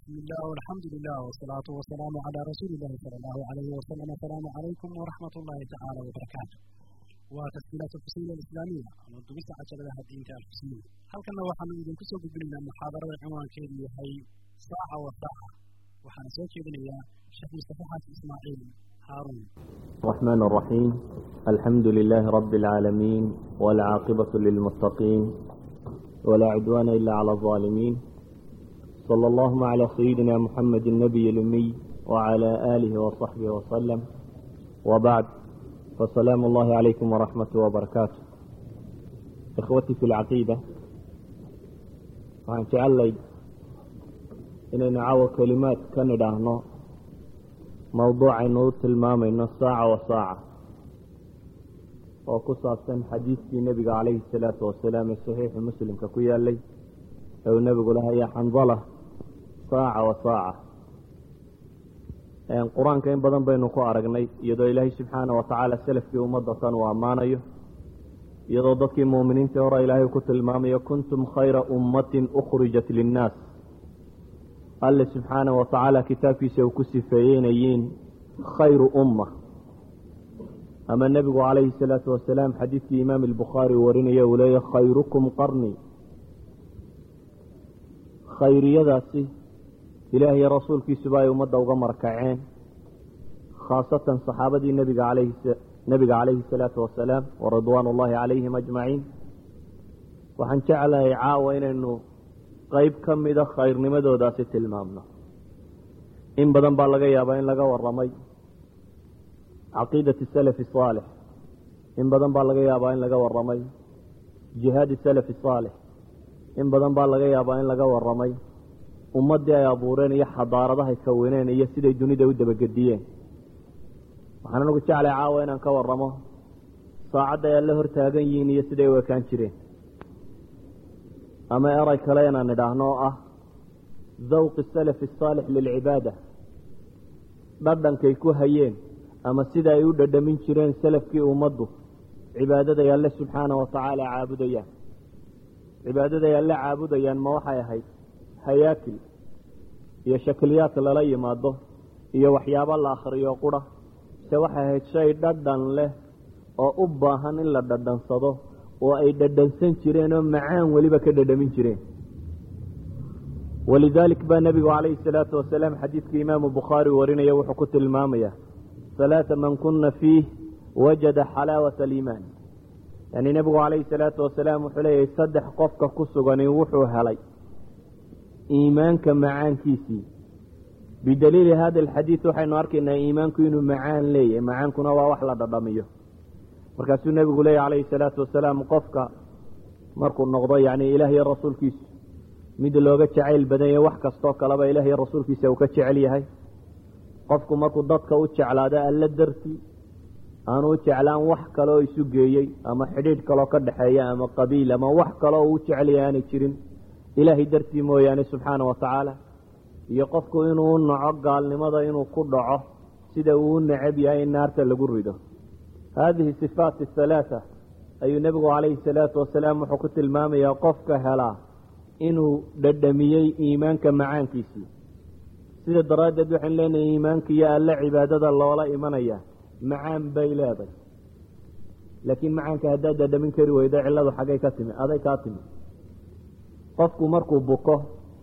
بسم الله والحمد لله والصلاة والسلام على رسول الله صلى الله عليه وسلم السلام عليكم ورحمة الله تعالى وبركاته وتسجيلات الفصول الإسلامية ودبس عشر لها الدين الفصول هل كنا وحنا إذن كسو بقلنا محاضرة عنوان كيدي هي ساعة وساعة وحنا سوكي بنيا شيخ مصطفى حسن إسماعيل هارون الرحمن الرحيم الحمد لله رب العالمين والعاقبة للمتقين ولا عدوان إلا على الظالمين صلى اللهم على سيدنا محمد النبي الأمي وعلى آله وصحبه وسلم وبعد فسلام الله عليكم ورحمة وبركاته إخوتي في العقيدة waxaan jecellay inaynu caawo kelimaad ka nidhaahno mowduucaynu u tilmaamayno saaca wa saaca oo ku saabsan xadiidkii nebiga calayhi salaatu wasalaam ee saxiixu muslimka ku yaalay ee uu nebigu lahaa ya xandala saaca wa saaca qur-aanka in badan baynu ku aragnay iyadoo ilaahay subxaana wa tacaala selafkii ummadda tan uu ammaanayo iyadoo dadkii muuminiintii hore ilaahay ku tilmaamayo kuntum khayra ummatin ukhrijat linnaas alle subxaana wa tacaala kitaabkiisa uu ku sifeeyeynayiin khayru umma ama nebigu calayhi salaatu wasalaam xadiidkii imaam albukhaari uu warinaya uu leeyahy khayrukum qarni khayriyadaasi ilaah iyo rasuulkiisuba ay ummadda uga markaceen khaasatan saxaabadii nebiga alayhi nebiga calayhi salaatu wasalaam waridwaan ullaahi calayhim ajmaciin waxaan jeclahay caawa inaynu qeyb ka mida khayrnimadoodaasi tilmaamno in badan baa laga yaabaa in laga waramay caqiidati salafi saalix in badan baa laga yaabaa in laga waramay jihaadi salafi saalix in badan baa laga yaabaa in laga waramay ummaddii ay abuureen iyo xadaaradahay kaweneen iyo siday dunida u dabagediyeen waxaan anigu jeclay caawa inaan ka waramo saacadda ay alla hor taagan yihiin iyo siday u ekaan jireen ama eray kale inaan idhaahno oo ah zawqi salafi asaalix lilcibaada dhadhankay ku hayeen ama sida ay u dhadhamin jireen salafkii ummaddu cibaadaday alle subxaana wa tacaala caabudayaan cibaadaday alle caabudayaan ma waxay ahayd hayaakil iyo shakliyaad lala yimaado iyo waxyaabo la akhriyo qura se waxay ahayd shay dhadhan leh oo u baahan in la dhadhansado oo ay dhadhansan jireen oo macaan weliba ka dhadhamin jireen walidaalik baa nebigu calayhi salaatu wasalaam xadiidkii imaamu bukhaari warinaya wuxuu ku tilmaamaya salaata man kuna fiih wajada xalaawata aliimaan yani nebigu calayhi salaatu wasalaam wuxuu leeyahay saddex qofka ku sugani wuxuu helay iimaanka macaankiisii bidaliili hada alxadiid waxaynu arkaynaa iimaanku inuu macaan leeyahay macaankuna waa wax la dhadhamiyo markaasuu nebigu leeyahy calayhi salaatu wasalaam qofka markuu noqdo yani ilaah iyo rasuulkiisu mid looga jacayl badan yahay wax kastoo kaleba ilaah iyo rasuulkiisa uu ka jecel yahay qofku markuu dadka u jeclaado alle dartii aanu u jeclaan wax kaleoo isu geeyey ama xidhiidh kaloo ka dhexeeya ama qabiil ama wax kaleo uu jecel yahay aanay jirin ilaahay dartii mooyaane subxaana wa tacaala iyo qofku inuu u naco gaalnimada inuu ku dhaco sida uu u necab yahay in naarta lagu rido haadihi sifaat ahalaata ayuu nebigu calayhi salaatu wasalaam wuxuu ku tilmaamayaa qofka helaa inuu dhadhamiyey iimaanka macaankiisii sida daraaddeed waxaynu leenahay iimaanka iyo alle cibaadada loola imanaya macaan bay leeday laakiin macaanka haddaad dhadhamin kari weydo cilladu xaggay ka timi aday kaa timi qofku markuu buko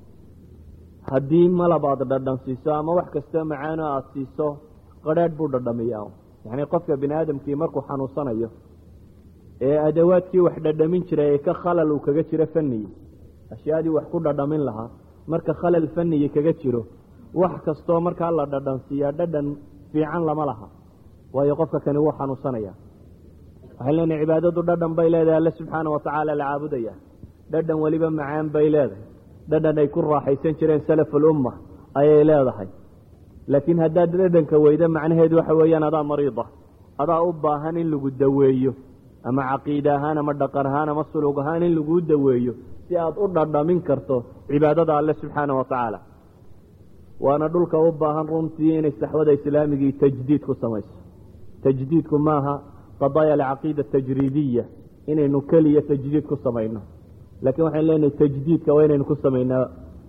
haddii malab aada dhadhan siiso ama wax kastoo macaano aada siiso qadrheedh buu dhadhamiyaa yacnii qofka bini aadamkii markuu xanuunsanayo ee adawaadkii wax dhadhamin jiray ee ka khalal uu kaga jiro faniyi ashyaadii wax ku dhadhamin lahaa marka khalal faniyi kaga jiro wax kastoo markaa la dhadhan siiyaa dhadhan fiican lama laha waayo qofka kani wuu xanuunsanaya waxay leenahay cibaadadu dhadhan bay leedahay alle subxaana wa tacaala la caabudaya dhadhan weliba macaan bay leedahay dhadhan ay ku raaxaysan jireen salafulumma ayay leedahay laakiin haddaad dhadhanka weydo macnaheedu waxa weeyaan adaa mariida adaa u baahan in lagu daweeyo ama caqiide ahaan ama dhaqan ahaan ama sulug ahaan in laguu daweeyo si aad u dhadhamin karto cibaadada alle subxaana wa tacaala waana dhulka u baahan runtii inay saxwada islaamigii tajdiid ku samayso tajdiidku maaha qadaaya alcaqiida tajriidiya inaynu keliya tajdiid ku samayno laakiin waxaynu leenahay tajdiidka waa inaynu ku samaynaa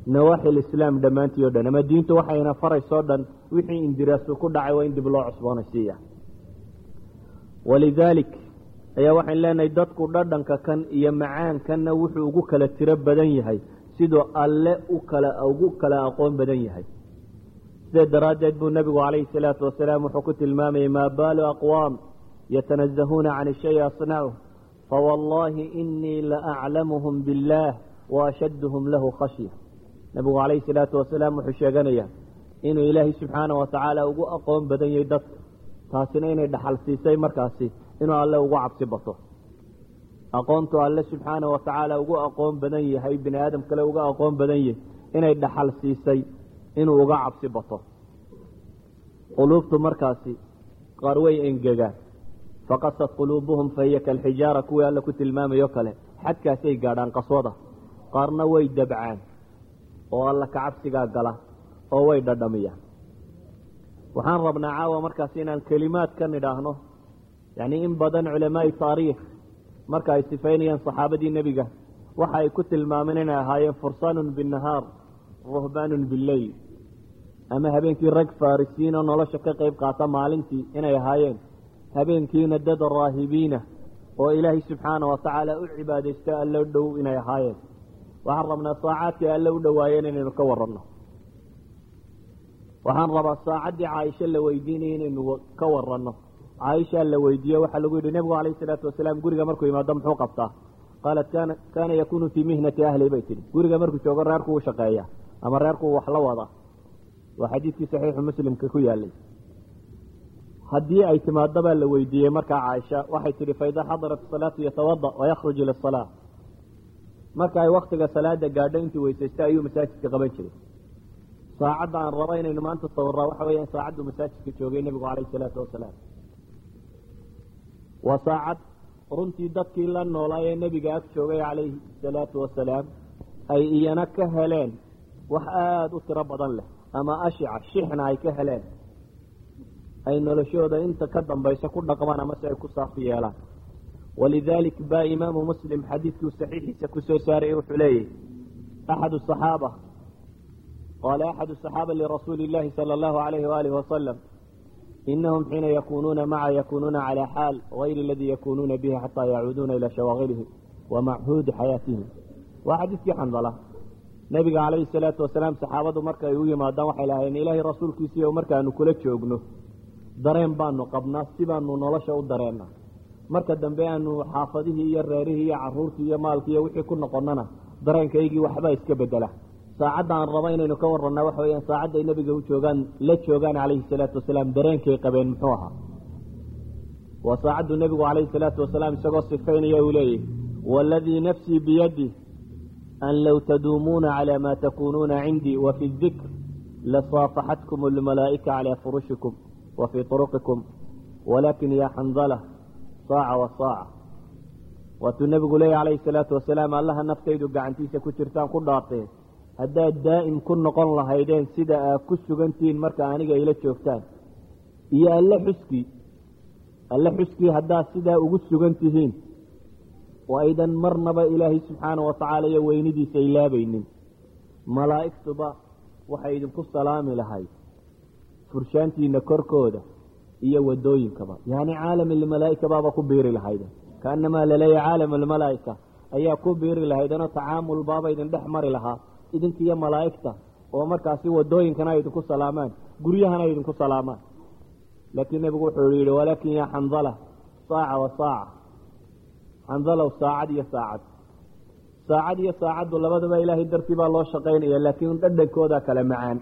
nawaaxi lislaam dhammaantii o dhan ama diintu waxayna faraysoo dhan wixii indiraasu ku dhacay waa in dib loo cusboonaysiiya walidaalik ayaa waxayn leenahay dadku dhadhanka kan iyo macaankanna wuxuu ugu kala tiro badan yahay siduu alle u kala ugu kala aqoon badan yahay sideed daraaddeed buu nebigu calayhi salaatu wasalaam wuxuu ku tilmaamayay maa baalu aqwaam yatanazahuuna can shay asnacu fawallaahi inii la aclamuhum biاllaah waashadduhum lahu khashya nebigu calayhi salaatu wasalaam wuxuu sheeganayaa inuu ilaahay subxaana wa tacaala ugu aqoon badan yahay dadka taasina inay dhaxal siisay markaasi inuu alle ugu cabsi bato aqoontu alle subxaana wa tacaala ugu aqoon badan yahay bini aadam kale uga aqoon badan yahay inay dhaxal siisay inuu uga cabsi bato quluubtu markaasi qaar way engegaan faqasad quluubuhum fahiya kalxijaara kuwii alle ku tilmaamayo kale xadkaasay gaadhaan qaswada qaarna way dabcaan oo alla kacabsigaa gala oo way dhadhamiyaan waxaan rabnaa caawa markaas inaan kelimaad ka nidhaahno yacni in badan culamaai taariikh marka ay sifaynayaan saxaabadii nebiga waxa ay ku tilmaameen inay ahaayeen fursaanun binnahaar ruhbaanun billeyl ama habeenkii rag farisiin oo nolosha ka qayb qaata maalintii inay ahaayeen habeenkiina dad raahibiina oo ilaahay subxaana wa tacaala u cibaadaysta alle u dhow inay ahaayeen waxaan rabnaa saacaadkii alle u dhowaayeen inaynu ka waranno waxaan rabaa saacaddii caaisho la weydiinaya inaynu ka waranno caaishaa la weydiiye waxaa lagu yidhi nebigu calayhi salaatu wasalaam guriga markuu yimaado muxuu qabtaa qaalat kana kaana yakunu fii mihnati ahli bay tidhi guriga markuu joogo reerku u shaqeeya ama reerku wax la wada waa xadiidkii saxiixu muslimka ku yaalay haddii ay timaado baa la weydiiyey markaa caaisha waxay tidhi faidaa xadarat salaatu yatawada wayakhruj ila salaa marka ay waktiga salaada gaadho intuu weysaysta ayuu masaajidka qaban jiray saacadda aan rabo inaynu maanta sawiraa waxa weeyaan saacaddu masaajidka joogay nebigu calayhi salaatu wasalaam waa saacad runtii dadkii la noolaa ee nebiga ag joogay calayhi salaatu wasalaam ay iyana ka heleen wax aada u tiro badan leh ama ashica shixna ay ka heleen ay noloshooda inta ka dambaysa ku dhaqmaan ama si ay ku saafi yeelaan walidaalik baa imaamu muslim xadiidkuu saxiixiisa kusoo saarayay wuxuu leeyahy axad asaxaaba qaala axadu asaxaaba lirasuuli illahi sala allahu alayhi waalihi wasalam inahum xiina yakunuuna maca yakunuuna calaa xaal gayri aladii yakunuuna bihi xataa yacuuduuna ilaa shawaaqilihim wa machuudi xayaatihim waa xadiidkii xandala nebiga calayhi salaatu wasalaam saxaabadu markaay u yimaadaan waxay lahaayeen ilaahay rasuulkiisii o markaanu kula joogno dareen baanu qabnaa si baanu nolosha u dareennaa marka dambe aanu xaafadihii iyo reerihii iyo caruurtii iyo maalkii iyo wixii ku noqonnana dareenkaygii waxbaa iska bedela saacadda aan raba inaynu ka warannaa waxa weyaan saacadday nebiga u joogaan la joogaan calayhi salaatu wasalaam dareenkay qabeen muxuu ahaa waa saacaddu nebigu calayhi salaatu wasalaam isagoo sifaynaya uu leeyahy waaladii nafsii biyadi an low taduumuuna calaa maa takuunuuna cindii wa fi dikr lasaafaxatkum almalaa'ika calaa furushikum wa fii turuqikum walaakin yaa xandala saaca wa saaca waatuu nebigu leeyahy calayhi salaatu wasalaam allaha naftaydu gacantiisa ku jirtaan ku dhaarteen haddaad daa'im ku noqon lahaydeen sida aad ku sugantihiin marka aniga ila joogtaan iyo alle xuskii alle xuskii haddaad sidaa ugu sugan tihiin oo aydan marnaba ilaahay subxaana wa tacaala iyo weynidiisa ilaabaynin malaa'igtuba waxay idinku salaami lahayd furshaantiina korkooda iyo wadooyinkaba yacni caalam almalaa'ika baaba ku biiri lahayden kaanamaa laleeyahay caalam almalaa'ika ayaa ku biiri lahaydenoo tacaamul baaba idin dhex mari lahaa idinkiiyo malaa'igta oo markaasi wadooyinkana ay idinku salaamaan guryahana ay idinku salaamaan laakiin nebigu wuxuu yidhi walaakin yaa xandala saaca wa saaca xandalow saacad iyo saacad saacad iyo saacaddu labadaba ilaahay dartii baa loo shaqaynaya laakiin dhadhankooda kale macaan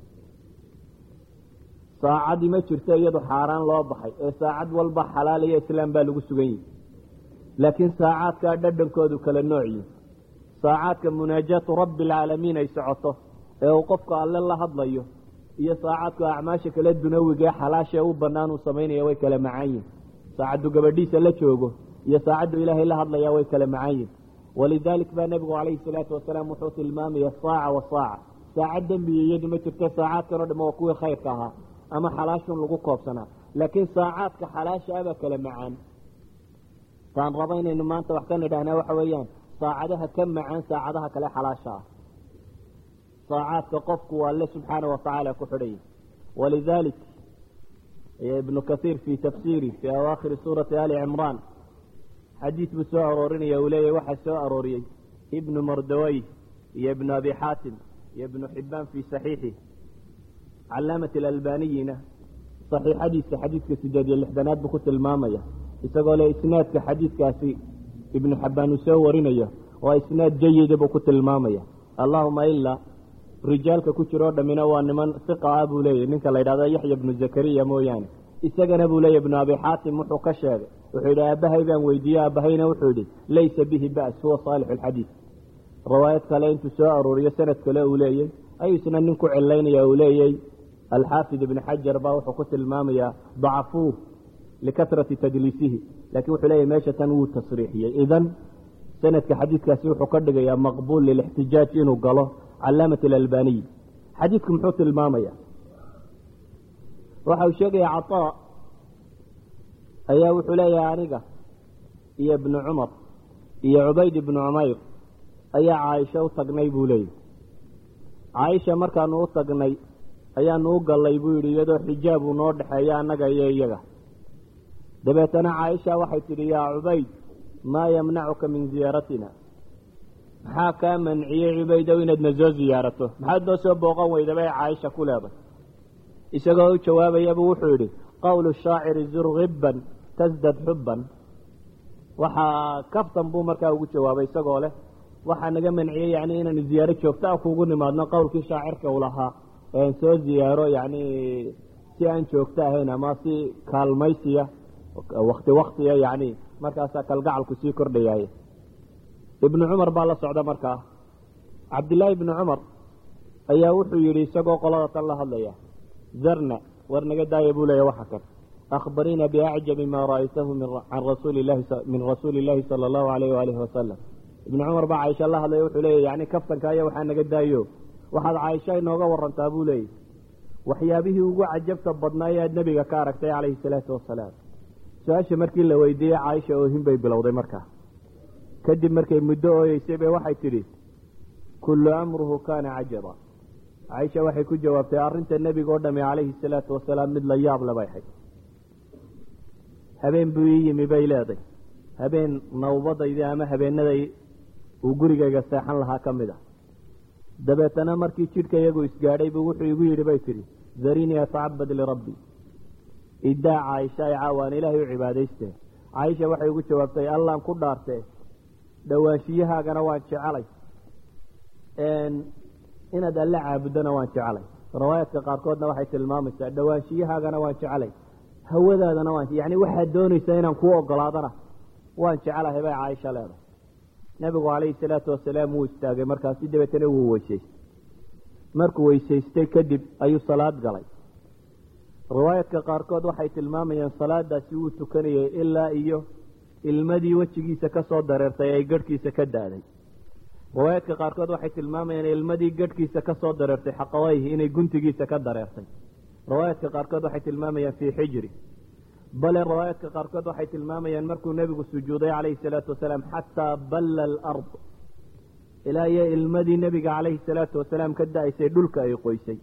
saacadii ma jirto iyadu xaaraan loo baxay ee saacad walba xalaal iyo islaam baa lagu sugan yihi laakiin saacaadkaa dhadhankoodu kala noocyi saacaadka munaajaatu rabbi alcaalamiin ay socoto ee uu qofka alle la hadlayo iyo saacaadka acmaasha kale dunawiga ee xalaasha ee u banaan uu samaynaya way kala macaan yihin saacaddu gabadhiisa la joogo iyo saacaddu ilaahay la hadlaya way kala macaan yihin walidaalik baa nebigu calayhi salaatu wasalaam wuxuu tilmaamaya saaca wa saaca saacad dembiya iyadu ma jirto saacaadkan o dham waa kuwii khayrka ahaa ama xalaashun lagu koobsanaa laakiin saacaadka xalaasha abaa kala macaan taan raba inaynu maanta wax ka nidhahnaa waxa weeyaan saacadaha ka macaan saacadaha kale xalaasha ah daacaadka qofku alle subxaana watacaala ku xidhaya walidalik ibnu kaiir fi tafsiiri fi awaakhiri suurati ali cimraan xadiid buu soo aroorinaya uu leeyahy waxaa soo arooriyey ibnu mardawey iyo ibnu abi xaatim iyo ibnu xibaan fi saxiixi calaamat alalbaniyina saxiixadiisa xadiidka sideed iyo lixdanaad buu ku tilmaamaya isagoo le isnaadka xadiidkaasi ibnu xabaan uu soo warinayo waa isnaad jayida buu ku tilmaamaya allahuma ilaa rijaalka ku jiro o dhammina waa niman siqa ah buu leeyahy ninka la yidhahdo yaxya ibnu zakariya mooyaane isagana buu leeyahy ibnu abi xaatim wuxuu ka sheegay wuxuu yidhi aabahay baan weydiiyey aabahayna wuxuu yidhi laysa bihi ba's huwa saalix alxadiid riwaayad kale intuu soo arooriyo sanad kale uu leeyey ayuu isna nin ku cilaynaya uu leeyey alxaafid ibn xajar baa wuxuu ku tilmaamayaa dacafuuh likatrati tadliisihi lakin wuxuu leeyahy meesha tan wuu tasriixiyey idan sanadka xadiidkaasi wuxuu ka dhigayaa maqbuul lilixtijaaj inuu galo calaamat alalbaniy xadiidku muxuu tilmaamaya waxa uu sheegaya cataa ayaa wuxuu leeyahay aniga iyo ibnu cumar iyo cubayd ibnu cumayr ayaa caaisha u tagnay buu leeyahy caaisha markaanu u tagnay ayaanu u gallay buu yidhi iyadoo xijaab uu noo dhexeeya annaga iyo iyaga dabeetana caaisha waxay tidhi yaa cubayd maa yamnacuka min ziyaaratina maxaa kaa manciyey cubaydow inaadna soo ziyaarato maxaad noo soo booqan weydaba ee caaisha ku leeday isagoo u jawaabayaba wuxuu yidhi qowlu shaaciri zur hibban tasdad xubban waxaa kaftan buu markaa ugu jawaabay isagoo leh waxaa naga manciyey yani inaanu ziyaaro joogto a kuugu nimaadno qowlkii shaacirka u lahaa ean soo ziyaaro yani si aan joogto ahayn ama si kaalmaysiya wakti waktiya yani markaasaa kalgacalku sii kordhayaay ibnu cumar baa la socda markaa cabdillaahi ibnu cumar ayaa wuxuu yidhi isagoo qolada tan la hadlaya zarna war naga daaya buu leeya waxa kan akhbariina biacjabi maa ra'aytahu can rasuuli lahi min rasuuli illaahi sala allahu alayh waalihi wasalam ibnu cumar baa caaisha la hadlaya wuxuu leeya yani kaftanka aya waxaa naga daayo waxaad caaisha inooga warantaa buu leeyay waxyaabihii ugu cajabta badnaa ee aad nebiga ka aragtay calayhi salaatu wasalaam su-aasha markii la weydiiyey caaisha oohin bay bilowday markaa kadib markay muddo ooyeysay bay waxay tidhi kullu amruhu kaana cajaba caaisha waxay ku jawaabtay arrinta nebiga o dhami calayhi salaatu wasalaam mid la yaab le bay ahayd habeen buu ii yimi bay leeday habeen nawbadaydii ama habeenaday uu gurigayga seexan lahaa ka mid a dabeetana markii jidhka iyagu isgaadhay buu wuxuu igu yidhi bay tidhi darinii atacabad lirabbi idaa caaisha ay caawaan ilaahay u cibaadaystee caaisha waxay ugu jawaabtay allaan ku dhaartee dhowaanshiyahaagana waan jecelay inaad alle caabudana waan jecelay riwaayaadka qaarkoodna waxay tilmaamaysaa dhowaanshiyahaagana waan jecelay hawadaadana waan yani waxaad doonaysaa inaan kuu ogolaadana waan jecelahay bay caaisha leedahay nebigu calayhi salaatu wasalaam wuu istaagay markaasi dabeetana wuu weysaystay markuu weysaystay kadib ayuu salaad galay riwaayaadka qaarkood waxay tilmaamayaan salaadaasi wuu tukanayay ilaa iyo ilmadii wejigiisa ka soo dareertay ay garhkiisa ka daaday riwaayaadka qaarkood waxay tilmaamayaan ilmadii garhkiisa ka soo dareertay xaqawayhi inay guntigiisa ka dareertay riwaayaadka qaarkood waxay tilmaamayaan fii xijri bale riwaayaadka qaarkood waxay tilmaamayaan markuu nebigu sujuuday calayhi salaatu wasalaam xataa balla alard ilaa iyo ilmadii nebiga calayhi salaatu wasalaam ka da-aysay dhulka ay qoysay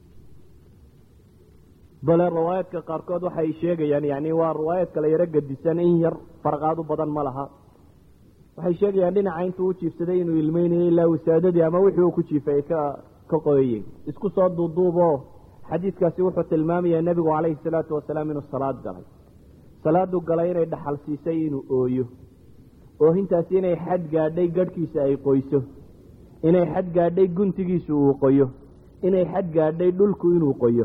bale riwaayaadka qaarkood waxay sheegayaan yani waa riwaayad kale yaro gadisan in yar farqaadu badan ma laha waxay sheegayaan dhinaca intuu u jiifsaday inuu ilmeynayay ilaa wasaadadii ama wixii uu ku jiifay ay ka ka qoyayeen isku soo duuduubo xadiidkaasi wuxuu tilmaamayaa nebigu calayhi salaatu wasalaam inuu salaad galay salaadu galay inay dhaxal siisay inuu ooyo oohintaasi inay xad gaadhay garhkiisa ay qoyso inay xad gaadhay guntigiisu uu qoyo inay xad gaadhay dhulku inuu qoyo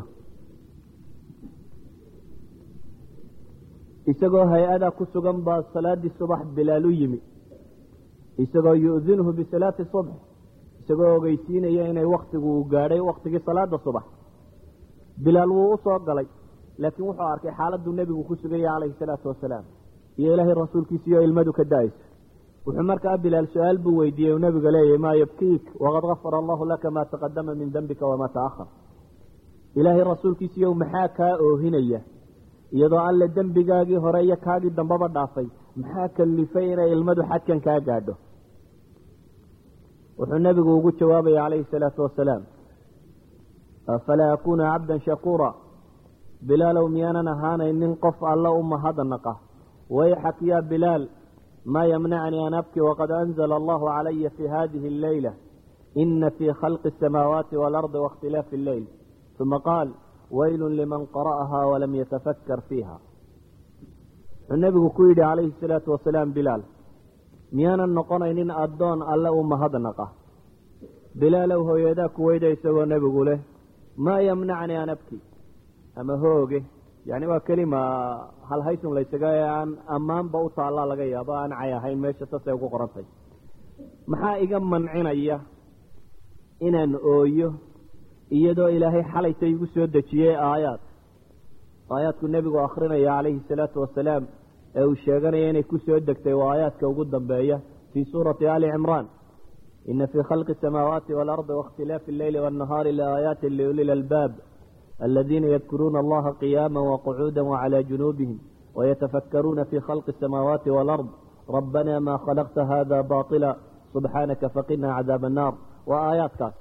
isagoo hay-ada ku sugan baa salaadii subax bilaal u yimi isagoo yu'dinhu bisalaati subx isagoo ogeysiinaya inay waktigu uu gaadhay waktigii salaada subax bilaal wuu u soo galay laakiin wuxuu arkay xaaladuu nebigu ku suganya calayhi salaatu wasalaam iyo ilaahay rasuulkiisiioo ilmadu ka da-ayso wuxuu markaa bilaal su-aal buu weydiiyey uu nebiga leeyahy maa yabkiik waqad gafara allahu laka maa taqadama min dembika wamaa ta'ahar ilaahay rasuulkiisiiyow maxaa kaa oohinaya iyadoo alle dembigaagii hore iyo kaagii dambaba dhaafay maxaa kalifay inay ilmadu xadkan kaa gaadho wuxuu nebigu ugu jawaabaya calayhi salaatu wasalaam afalaa akuuna cabdan shakuura bilaalow miyaanan ahaanaynin qof alla u mahadnaqa wayxak yaa bilaal maa yamnacnii an abki waqad anzla allahu calaya fi hadihi alleyla ina fii khalqi asamaawaati waalardi waاkhtilaafi alleyl uma qaal waylu liman qara'aha walam yatafakkar fiiha wuxuu nebigu ku yidhi calayhi salaatu wasalaam bilaal miyaanan noqonaynin addoon alle u mahadnaqa bilaalow hooyadaa kuweyda isagoo nebigu leh maa yamnacnii an abki ama hooge yani waa kelima halhaysun laysaga ee aan ammaanba u taallaa laga yaabo aan cay ahayn meesha sasay ugu qorantay maxaa iga mancinaya inaan ooyo iyadoo ilaahay xalayta igu soo dejiyey aayaad aayaadku nebigu akrinaya calayhi salaatu wasalaam ee uu sheeganaya inay ku soo degtay waa aayaadka ugu dambeeya fii suurati ali cimraan ina fii khalqi asamaawaati waalardi waاkhtilaafi alleyli waannahaari laaayaati liuli lalbaab aladiina yadkuruuna allaha qiyaama waqacuuda wacalaa junuubihim wayatafakkaruuna fii khalqi asamaawaati waalard rabbana maa khalaqta hada baطila subxaanaka faqinaa cadaaba annaar waa aayaadkaas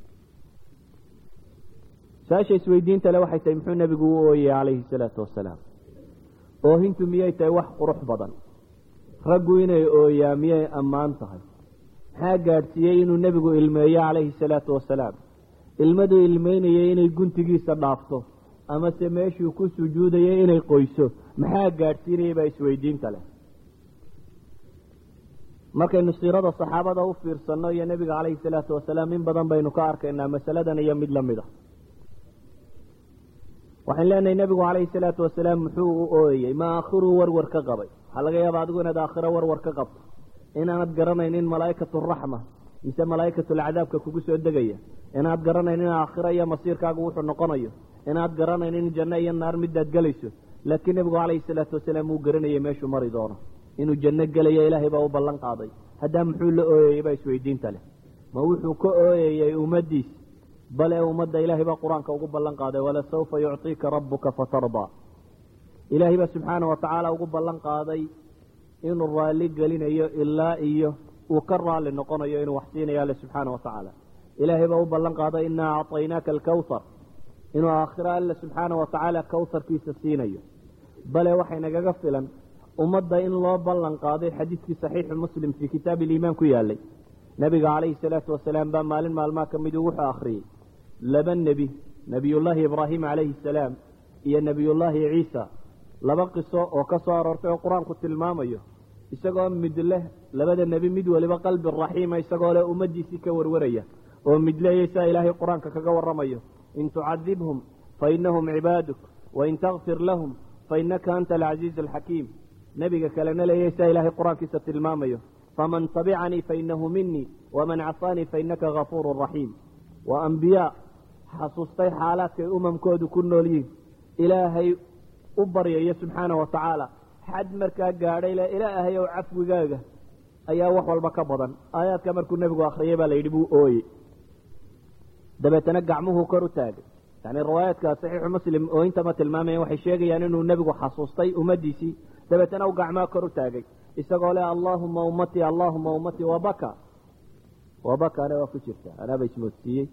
saasha isweydiinta le waxay tahay muxuu nebigu u ooyey calayhi salaatu wasalaam oohintu miyay tahay wax qurux badan raggu inay ooyaa miyay ammaan tahay maxaa gaadhsiiyey inuu nebigu ilmeeyo calayhi salaatu wasalaam ilmaduu ilmeynayay inay guntigiisa dhaafto amase meeshuu ku sujuudayay inay qoyso maxaa gaadhsiinayay baa isweydiinta leh markaynu siirada saxaabada u fiirsanno iyo nebiga calayhi salaatu wasalaam in badan baynu ka arkaynaa masaladan iyo mid lamid a waxaan leenahay nebigu calayhi salaatu wasalaam muxuu u ooyey ma aakhiruu warwar ka qabay waxaa laga yaaba adigu inaad aakhiro warwar ka qabto inaanad garanaynin malaa'ikatu raxma mise malaa'ikatulcadaabka kugu soo degaya inaad garanaynin aakhiro iyo masiirkaagu wuxuu noqonayo inaad garanaynin janno iyo naar midaad gelayso laakiin nebigu calayhi salaatu wasalaam wuu garanayay meeshuu mari doono inuu janno gelayo ilaahay baa u ballan qaaday haddaa muxuu la ooyeyey baa isweydiinta leh ma wuxuu ka ooyayey ummaddiis bale ummadda ilaahay baa qur-aanka ugu ballan qaaday walasawfa yucطiika rabuka fatardaa ilaahay baa subxaana wa tacaala ugu ballan qaaday inuu raalli gelinayo ilaa iyo uu ka raalli noqonayo inuu wax siinayo alle subxaana wa tacaala ilaahay baa u ballan qaaday inaa acطaynaaka alkawthar inuu aakhiro alle subxaana wa tacaala kawharkiisa siinayo bale waxay nagaga filan ummadda in loo ballan qaaday xadiidkii saxiixu muslim fii kitaabi iliimaan ku yaalay nebiga calayhi salaatu wasalaam baa maalin maalmaa ka miduu wuxuu akhriyey laba nebi nebiyullaahi ibraahim calayhi salaam iyo nebiyullaahi ciisa laba qiso oo ka soo aroortay oo qur-aanku tilmaamayo isagoo mid leh labada nebi mid waliba qalbi raxiima isagoo leh ummaddiisii ka warwaraya oo mid leeyay saa ilaahay qur-aanka kaga warramayo in tucadibhum fa inahum cibaaduk wain takfir lahum fa inaka anta alcasiizu alxakiim nebiga kalena leeyay saa ilaahay qur-aankiisa tilmaamayo faman tabicanii fainahu minii waman casaanii fainaka gafuuru raxiim waa ambiyaa xasuustay xaalaadkay umamkoodu ku nool yihin ilaahay u baryayo subxaana wa tacaala xad markaa gaadhay le ilaahay ow cafwigaaga ayaa wax walba ka badan aayaadka markuu nebigu akhriyay baa la yidhi buu ooyey dabeetana gacmuhuu kor u taagay yani riwaayaadka saxiixu muslim oo intama tilmaamayan waxay sheegayaan inuu nebigu xasuustay ummaddiisii dabeetana u gacmaha kor u taagay isagoo leh allaahuma ummatii allaahuma ummatii wabaka wabakana waa ku jirta anaaba ismoodsiiyey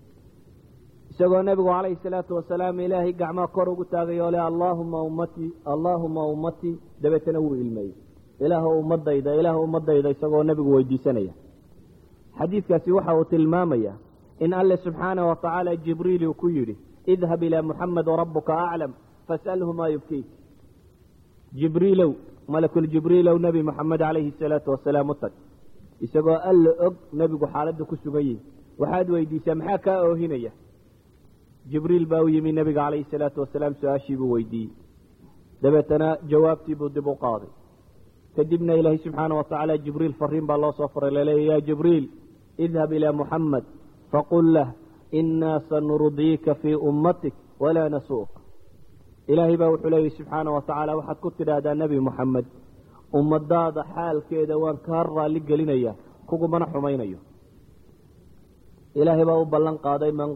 isagoo nebigu calayhi salaatu wasalaam ilaahay gacmaha kor ugu taagay oo leh allaahuma ummatii allaahuma ummatii dabeetana wuu ilmeeyey ilaah ummadayda ilaah ummadayda isagoo nebigu weydiisanaya xadiidkaasi waxa uu tilmaamaya in alle subxaana wa tacaala jibriil uu ku yidhi idhab ilaa muxamed warabuka aclam fas'alhu maa yubkiik jibriilow malakuljibriilow nebi moxamed calayhi salaatu wasalaam u tag isagoo alla og nebigu xaaladda ku sugan yihi waxaad weydiisaa maxaa kaa oohinaya jibriil baa u yimi nebiga calayhi salaatu wasalaam su-aashii buu weydiiyey dabeetana jawaabtii buu dib u qaaday kadibna ilaahay subxaana wa tacaala jibriil fariin baa loo soo faray laleeya ya jibriil idhab ilaa muxamed faqul lah inaa sanurdiika fii ummatik walaa nasuuk ilaahay baa wuxuu leeyahy subxaana wa tacaala waxaad ku tidhaahdaa nebi moxamed ummadaada xaalkeeda waan kaa raalli gelinaya kugumana xumaynayo ilaahay baa u ballan qaaday man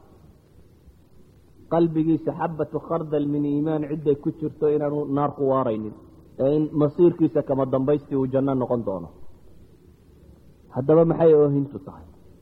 qalbigiisa xabatu khardal min iimaan cidday ku jirto inaanu naar ku waaraynin ee in masiirkiisa kama dambaystii uu janno noqon doono haddaba maxay oohintu tahay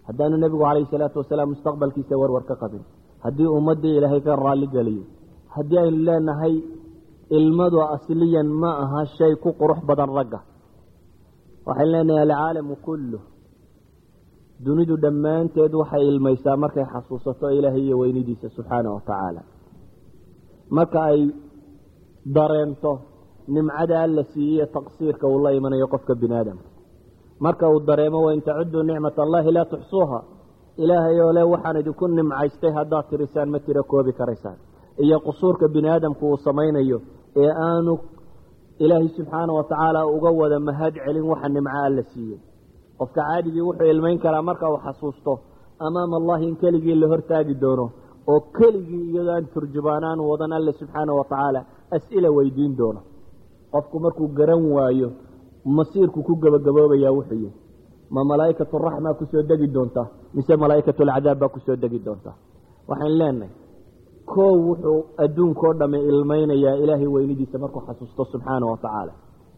haddaanu nebigu calayhi salaatu wasalaam mustaqbalkiisa warwar ka qabin haddii ummaddii ilaahay ka raalli geliyo haddii aynu leenahay ilmadu asliyan ma aha shay ku qurux badan ragga waxaynu leenahay alcaalamu kullu dunidu dhammaanteed waxay ilmaysaa markay xasuusato ilaahay iyo weynidiisa subxaana wa tacaala marka ay dareento nimcada alla siiye taqsiirka uu la imanayo qofka bini aadamka marka uu dareemo wain tacuduu nicmat allahi laa tuxsuuha ilaahay oo le waxaan idinku nimcaystay haddaad tirisaan ma tiro koobi karaysaan iyo qusuurka bini aadamku uu samaynayo ee aanu ilaahay subxaana wa tacaala uga wada mahad celin waxa nimco alla siiyey qofka caadigii wuxuu ilmayn karaa marka uu xasuusto amaama allahi in keligii la hortaagi doono oo keligii iyadoo aan turjubaanaan wadan alle subxaana wa tacaala as-ila weydiin doono qofku markuu garan waayo masiirku ku gebagaboobayaa wuxuu yihi ma malaa'ikatu raxma kusoo degi doonta mise malaa'ikatu alcadaab baa kusoo degi doonta waxaan leenahay koow wuxuu adduunkao dhamme ilmaynayaa ilaahay weynidiisa markuu xasuusto subxaana wa tacaala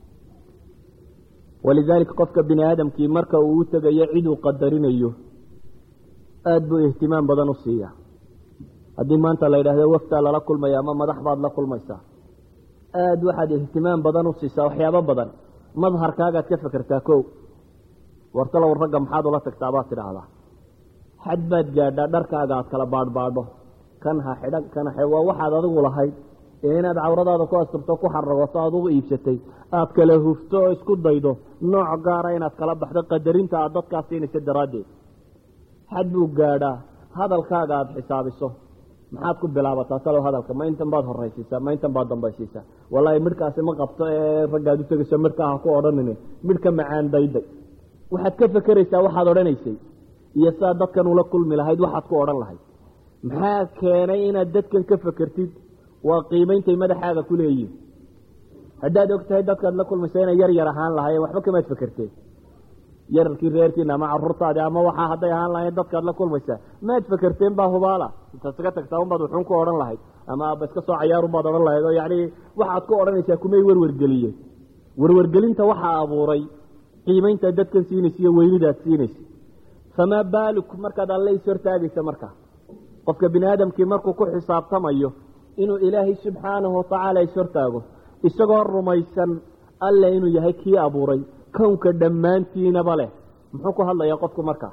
walidaalika qofka bini aadamkii marka uu u tegayo ciduu qadarinayo aada buu ihtimaam badan u siiya haddii maanta la yidhaahdo waftaa lala kulmaya ama madax baad la kulmaysaa aada waxaad ihtimaam badan u siisaa waxyaabo badan madharkaagaad ka fekertaa kow wartalow ragga maxaad ula tagtaa baad tidhaahdaa xad baad gaadhaa dharkaaga aad kala baadhbaadho kan ha xidhan kan ha waa waxaad adigu lahayd ee inaad cawradaada ku asturto ku xaragoto aad ugu iibsatay aad kala hufto oo isku daydo nooc gaara inaad kala baxdo qadarinta aad dadkaas siinaysa daraaddeed xad buu gaadhaa hadalkaaga aada xisaabiso maxaad ku bilaabataa talow hadalka ma intan baad horaysiisaa ma intan baad dambaysiisaa wallaahi midhkaasi ma qabto ee raggaad u tegayso midhkaa ha ku odhanine midhka macaan dayday waxaad ka fekeraysaa waxaad odhanaysay iyo siaad dadkan ula kulmi lahayd waxaad ku odhan lahayd maxaa keenay inaad dadkan ka fekertid waa qiimeyntay madaxaaga ku leeyihin haddaad og tahay dadkaad la kulmaysa inay yar yar ahaan lahaayeen waxba kamaad fekerteen yararkii reerkiina ama caruurtaadi ama waxaa hadday ahaan lahayn dadkaad la kulmaysaa maad fekerteen baa hubaala intaad iska tagtaa unbaad wuxuun ku odhan lahayd ama aaba iska soo cayaarunbaad odhan lahayd oo yacni waxaad ku odhanaysaa kumay werwergeliyeen werwergelinta waxaa abuuray qiimeynta dadkan siinaysa iyo weynidaad siinaysa famaa baaluk markaad alle is hortaagaysa markaa qofka bini aadamkii markuu ku xisaabtamayo inuu ilaahay subxaanahu watacaala is hortaago isagoo rumaysan alle inuu yahay kii abuuray kownka dhammaantiinaba leh muxuu ku hadlayaa qofku markaa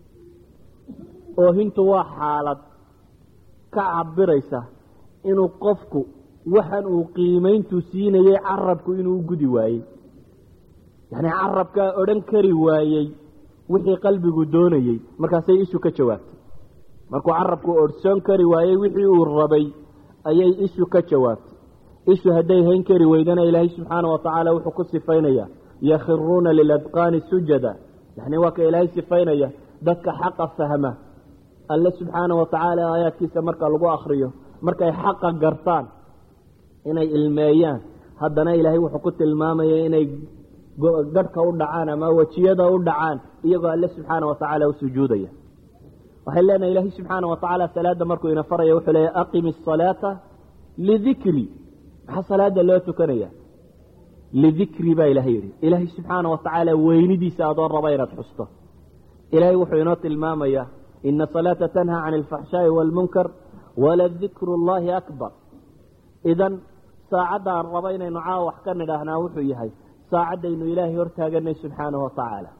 oohintu waa xaalad ka cabiraysa inuu qofku waxan uu qiimayntu siinayey carabku inuu u gudi waayey yacni carabkaa odhan kari waayey wixii qalbigu doonayey markaasay ishu ka jawaabtay markuu carabku odhsoon kari waayey wixii uu rabay ayay ishu ka jawaabtay ishu hadday hayn kari weydana ilaahay subxaana wa tacaala wuxuu ku sifaynayaa yakhiruuna liladqaani sujada yani waa ka ilaahay sifaynaya dadka xaqa fahma alle subxaana wa tacaala aayaadkiisa marka lagu akriyo markay xaqa gartaan inay ilmeeyaan haddana ilaahay wuxuu ku tilmaamaya inay gadhka u dhacaan ama wejiyada u dhacaan iyagoo alle subxaana wa tacaala u sujuudaya waxay leenahay ilaahay subxaana wa tacaala salaada markuu ina faraya wuxuu leeya aqimi asalaata lidikri maxaa salaada loo tukanaya lidikri baa ilahay yidhi ilaahay subxaana wa tacaala weynidiisa adoo raba inaad xusto ilaahay wuxuu inoo tilmaamaya ina salaata tanhaa can alfaxshaa'i waalmunkar waladikru llahi akbar idan saacadda aan raba inaynu caawa wax ka nidhaahnaa wuxuu yahay saacaddaynu ilaahay hortaaganay subxaanahu wa tacaala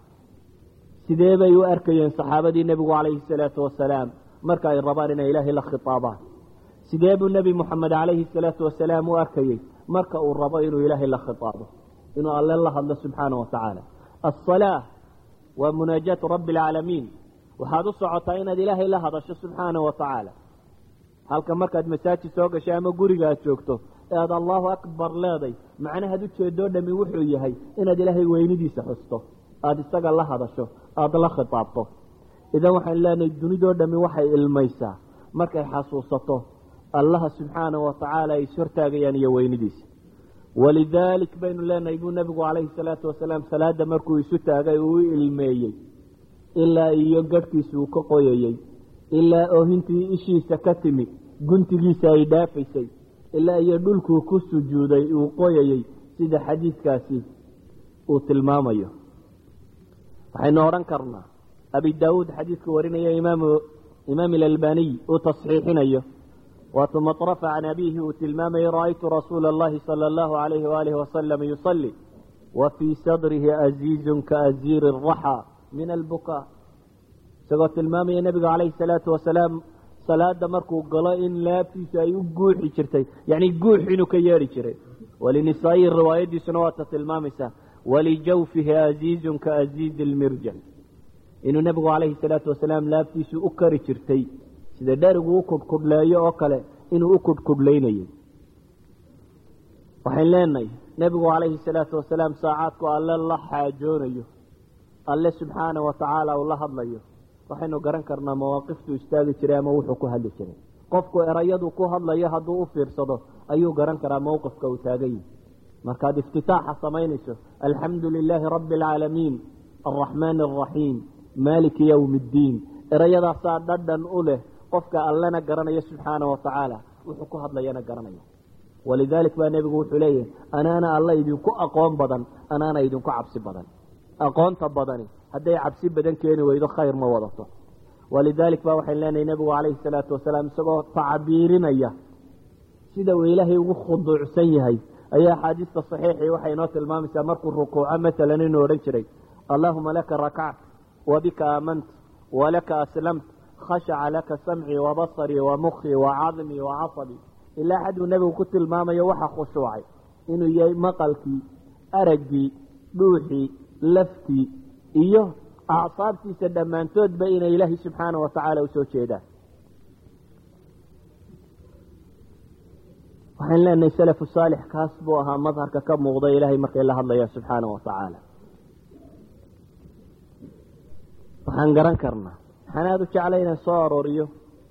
sidee bay u arkayeen saxaabadii nebigu calayhi salaatu wasalaam marka ay rabaan inay ilaahay la khitaabaan sidee buu nebi moxamed calayhi salaatu wasalaam u arkayey marka uu rabo inuu ilaahay la khitaabo inuu alle la hadlo subxaana wa tacaala asalaa waa munaajaatu rabbi alcaalamiin waxaad u socotaa inaad ilaahay la hadasho subxaana wa tacaala halka markaad masaajid soo gashay ama guriga aad joogto ee aad allahu akbar leeday macnahaad ujeedoo dhami wuxuu yahay inaad ilaahay weynidiisa xusto aada isaga la hadasho aada la khitaabto idan waxaan leenahay dunidoo dhami waxay ilmaysaa markay xasuusato allaha subxaana wa tacaala ay ishortaagayaan iyo weynidiisa walidaalik baynu leenahay buu nebigu calayhi salaatu wasalaam salaada markuu isu taagay uu u ilmeeyey ilaa iyo gadhkiisa uu ka qoyayey ilaa oohintii ishiisa ka timi guntigiisa ay dhaafaysay ilaa iyo dhulkuu ku sujuuday uu qoyayey sida xadiidkaasi uu tilmaamayo waxaynu odhan karnaa abi daawuud xadiidku warinaya imaamu imaam ilalbaniy uu tasxiixinayo waatuu maطrafa can abiihi uu tilmaamayay ra'aytu rasuula اllahi salى اllahu alayhi waalihi wasalam yusalli wa fii sadrihi aziizun kaaziiri الraxى min albukaa isagoo tilmaamaya nebigu calayhi الsalaatu wasalaam salaada markuu galo in laabtiisu ay u guuxi jirtay yacni guux inuu ka yeedhi jiray walinisaa'ihi riwaayadiisuna waata tilmaamaysaa walijawfihi aziizun kaaziizi lmirjal inuu nebigu calayhi salaatu wasalaam laabtiisu u kari jirtay sida dherigu u kudhkudhleeyo oo kale inuu u kudhkudhlaynayay waxayn leenahay nebigu calayhi salaatu wasalaam saacaadku alle la xaajoonayo alle subxaana wa tacaala uu la hadlayo waxaynu garan karnaa mawaaqiftuu istaagi jiray ama wuxuu ku hadli jiray qofku erayadu ku hadlayo hadduu u fiirsado ayuu garan karaa mowqifka uu taagan yahi markaad iftitaaxa samaynayso alxamdu lilaahi rabbi alcaalamiin alraxmaani alraxiim maaliki yowmi iddiin erayadaasaa dhadhan u leh qofka allena garanaya subxaana wa tacaala wuxuu ku hadlayana garanaya walidaalik baa nebigu wuxuu leeyahay anaana alla idinku aqoon badan anaana idinku cabsi badan aqoonta badani hadday cabsi badan keeni weydo khayr ma wadato walidaalik ba waxayn leenahay nebigu calayhi salaatu wasalaam isagoo tacbiirinaya sida uu ilaahay ugu khuduucsan yahay ayaa axaadiista saxiixii waxay inoo tilmaamaysaa markuu rukuuco maalan inuu odhan jiray allaahuma laka rakact wabika aamant walaka aslamt khashaca laka samcii wabasarii wamukii wacadmii wacasabii ilaa xaduu nebigu ku tilmaamayo waxa khushuucay inuu yahay maqalkii araggii dhuuxii laftii iyo acsaabtiisa dhammaantoodba inay ilaahay subxaana wa tacaala usoo jeedaan waxaan leenahay salafu saalix kaas buu ahaa madharka ka muuqda ilaahay markay la hadlayaan subxaana wa tacaala waxaan garan karnaa waxaan aada u jeclay inaan soo arooriyo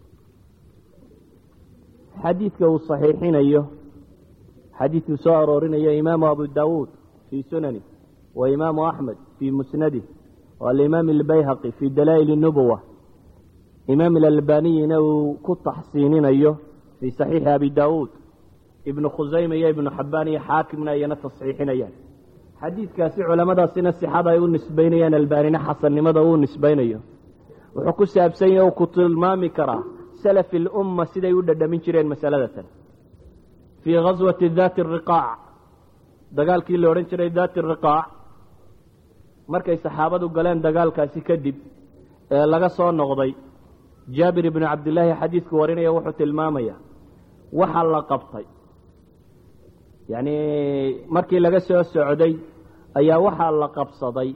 xadiidka uu saxiixinayo xadiidkuu soo aroorinayo imaamu abu daawuud fii sunani wa imaamu axmed fii musnadih walimaam albayhaqi fii dalaa'il nubuwa imaam alalbaniyina uu ku taxsiininayo fii saxiixi abi daawuud ibnu khusayma iyo ibnu xabbaan iyo xaakimna ayana tasxiixinayaan xadiidkaasi culamadaasina sixada ay u nisbaynayaan albaanina xasannimada uu nisbaynayo wuxuu ku saabsan yahe u ku tilmaami karaa salafi lumma siday u dhadhamin jireen masaladatan fii gaswati daati riqaac dagaalkii la odhan jiray daati riqaac markay saxaabadu galeen dagaalkaasi kadib ee laga soo noqday jaabir ibnu cabdillaahi xadiidku warinaya wuxuu tilmaamaya waxa la qabtay yacni markii laga soo socday ayaa waxaa la qabsaday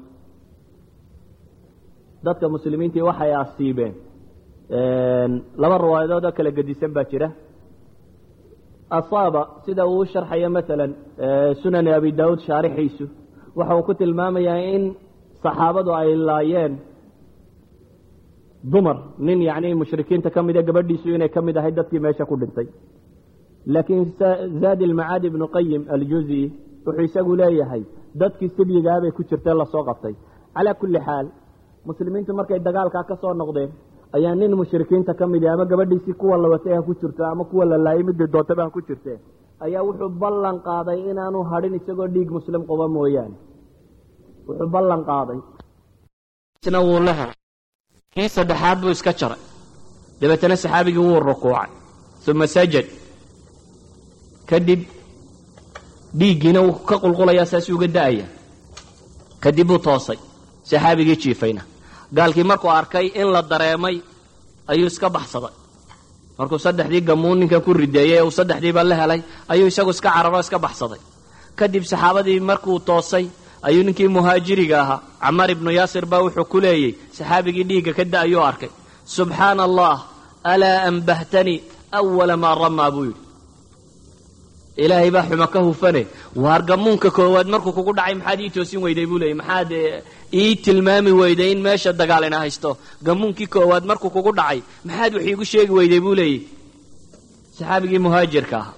dadka muslimiintii waxay asiibeen laba riwaayadood oo kala gedisan baa jira asaaba sida uu u sharxayo maalan sunani abi daawuud shaarixiisu waxa uu ku tilmaamayaa in saxaabadu ay laayeen dumar nin yacni mushrikiinta ka mida gabadhiisu inay ka mid ahay dadkii meesha ku dhintay laakiin zaadi ilmacaadi ibnu qayim aljuzi wuxuu isagu leeyahay dadkii sibyigaabay ku jirtee lasoo qabtay calaa kulli xaal muslimiintu markay dagaalkaa ka soo noqdeen ayaa nin mushrikiinta ka midi ama gabadhiisii kuwa la watay ha ku jirto ama kuwa la laayay midii doontaba ha ku jirtee ayaa wuxuu ballan qaaday inaanu hadhin isagoo dhiig muslim quba mooyaane wuxuu ballan qaaday wuu la helay kii saddexaad buu iska jaray dabeetana saxaabigii wuu rukuucay uma sajad kadib dhiiggiina wuu ka qulqulayaa saasi uga da'aya kadib buu toosay saxaabigii jiifayna gaalkii markuu arkay in la dareemay ayuu iska baxsaday markuu saddexdii gamuun ninkan ku rideeyey ee uu saddexdiiba la helay ayuu isagu iska cararo iska baxsaday kadib saxaabadii markuu toosay ayuu ninkii muhaajiriga ahaa camaar ibnu yaasir baa wuxuu ku leeyey saxaabigii dhiigga ka da'ayuu arkay subxaana allah alaa ambahtanii awala maa ramaa buu yidhi ilaahay baa xuma ka hufane waar gamuunka koowaad markuu kugu dhacay maxaad ii toosin weyday buu leeyay maxaad ii tilmaami weyday in meesha dagaalina haysto gamuunkii koowaad markuu kugu dhacay maxaad wax iigu sheegi weyday buu leeyay saxaabigii muhaajirka ahaa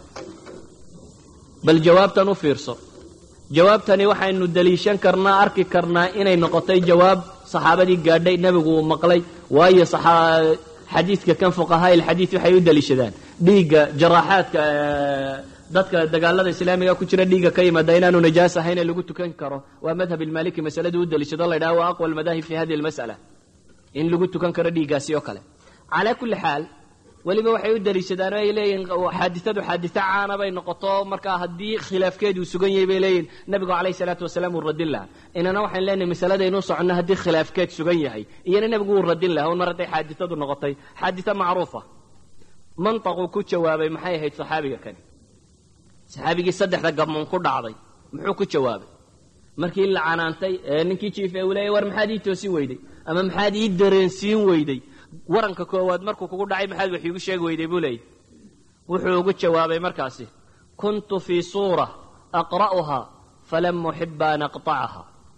bal jawaabtan u fiirso jawaabtani waxaynu daliishan karnaa arki karnaa inay noqotay jawaab saxaabadii gaadhay nebigu uu maqlay waayo xadiidka kan fuqahaa ilxadiid waxay u daliishadaan dhiigga jaraaxaadka dadka dagaalada islaamiga ku jira dhiigga ka yimaada inaanu najaas ahayn ee lagu tukan karo waa madhab ilmaliki masaladu u daliishado la ydhaha waa aqwa almadaahib fi hadihi almas'ala in lagu tukan karo dhiiggaasi oo kale calaa kulli xaal weliba waxay u daliishadaan oo ay leeyihin xaaditadu xaadito caana bay noqoto markaa haddii khilaafkeedu uu sugan yahay bay leeyihin nabigu calayhi salaatu wasalaam uu radin lahaa inana waxaan leenahay masalada inuu soconno haddii khilaafkeed sugan yahay iyana nebigu wuu radin lahaa un mar hadday xaaditadu noqotay xaadito macruufa mantaquu ku jawaabay maxay ahayd saxaabiga kani saxaabigii saddexda gabmoon ku dhacday muxuu ku jawaabay markii la canaantay ee ninkii jiife uu leeyay war maxaad ii toosin weyday ama maxaad ii dareensiin weyday waranka koowaad markuu kugu dhacay maxaad wax iigu sheegi weyday buu leeyay wuxuu ugu jawaabay markaasi kuntu fii suura aqra'uhaa falam uxiba an aqطacaha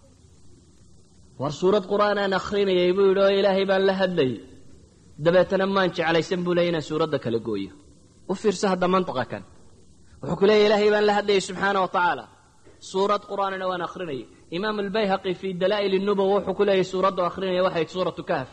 war suurad qur'aanaan akhrinayay buu yidhi oo ilaahay baan la hadlayay dabeetana maan jeclaysan buu leeyay inaan suuradda kala gooyo u fiirso hadda mantaqa kan wuxuu ku leeyahy ilaahay baan la hadlayay subxaana wa tacaala suurad qur'aanina waan akhrinayay imaam albayhaqi fii dalaa'il nubowa wuxuu ku leeyahy suuraddu akhrinaya waxayd suuratu kahf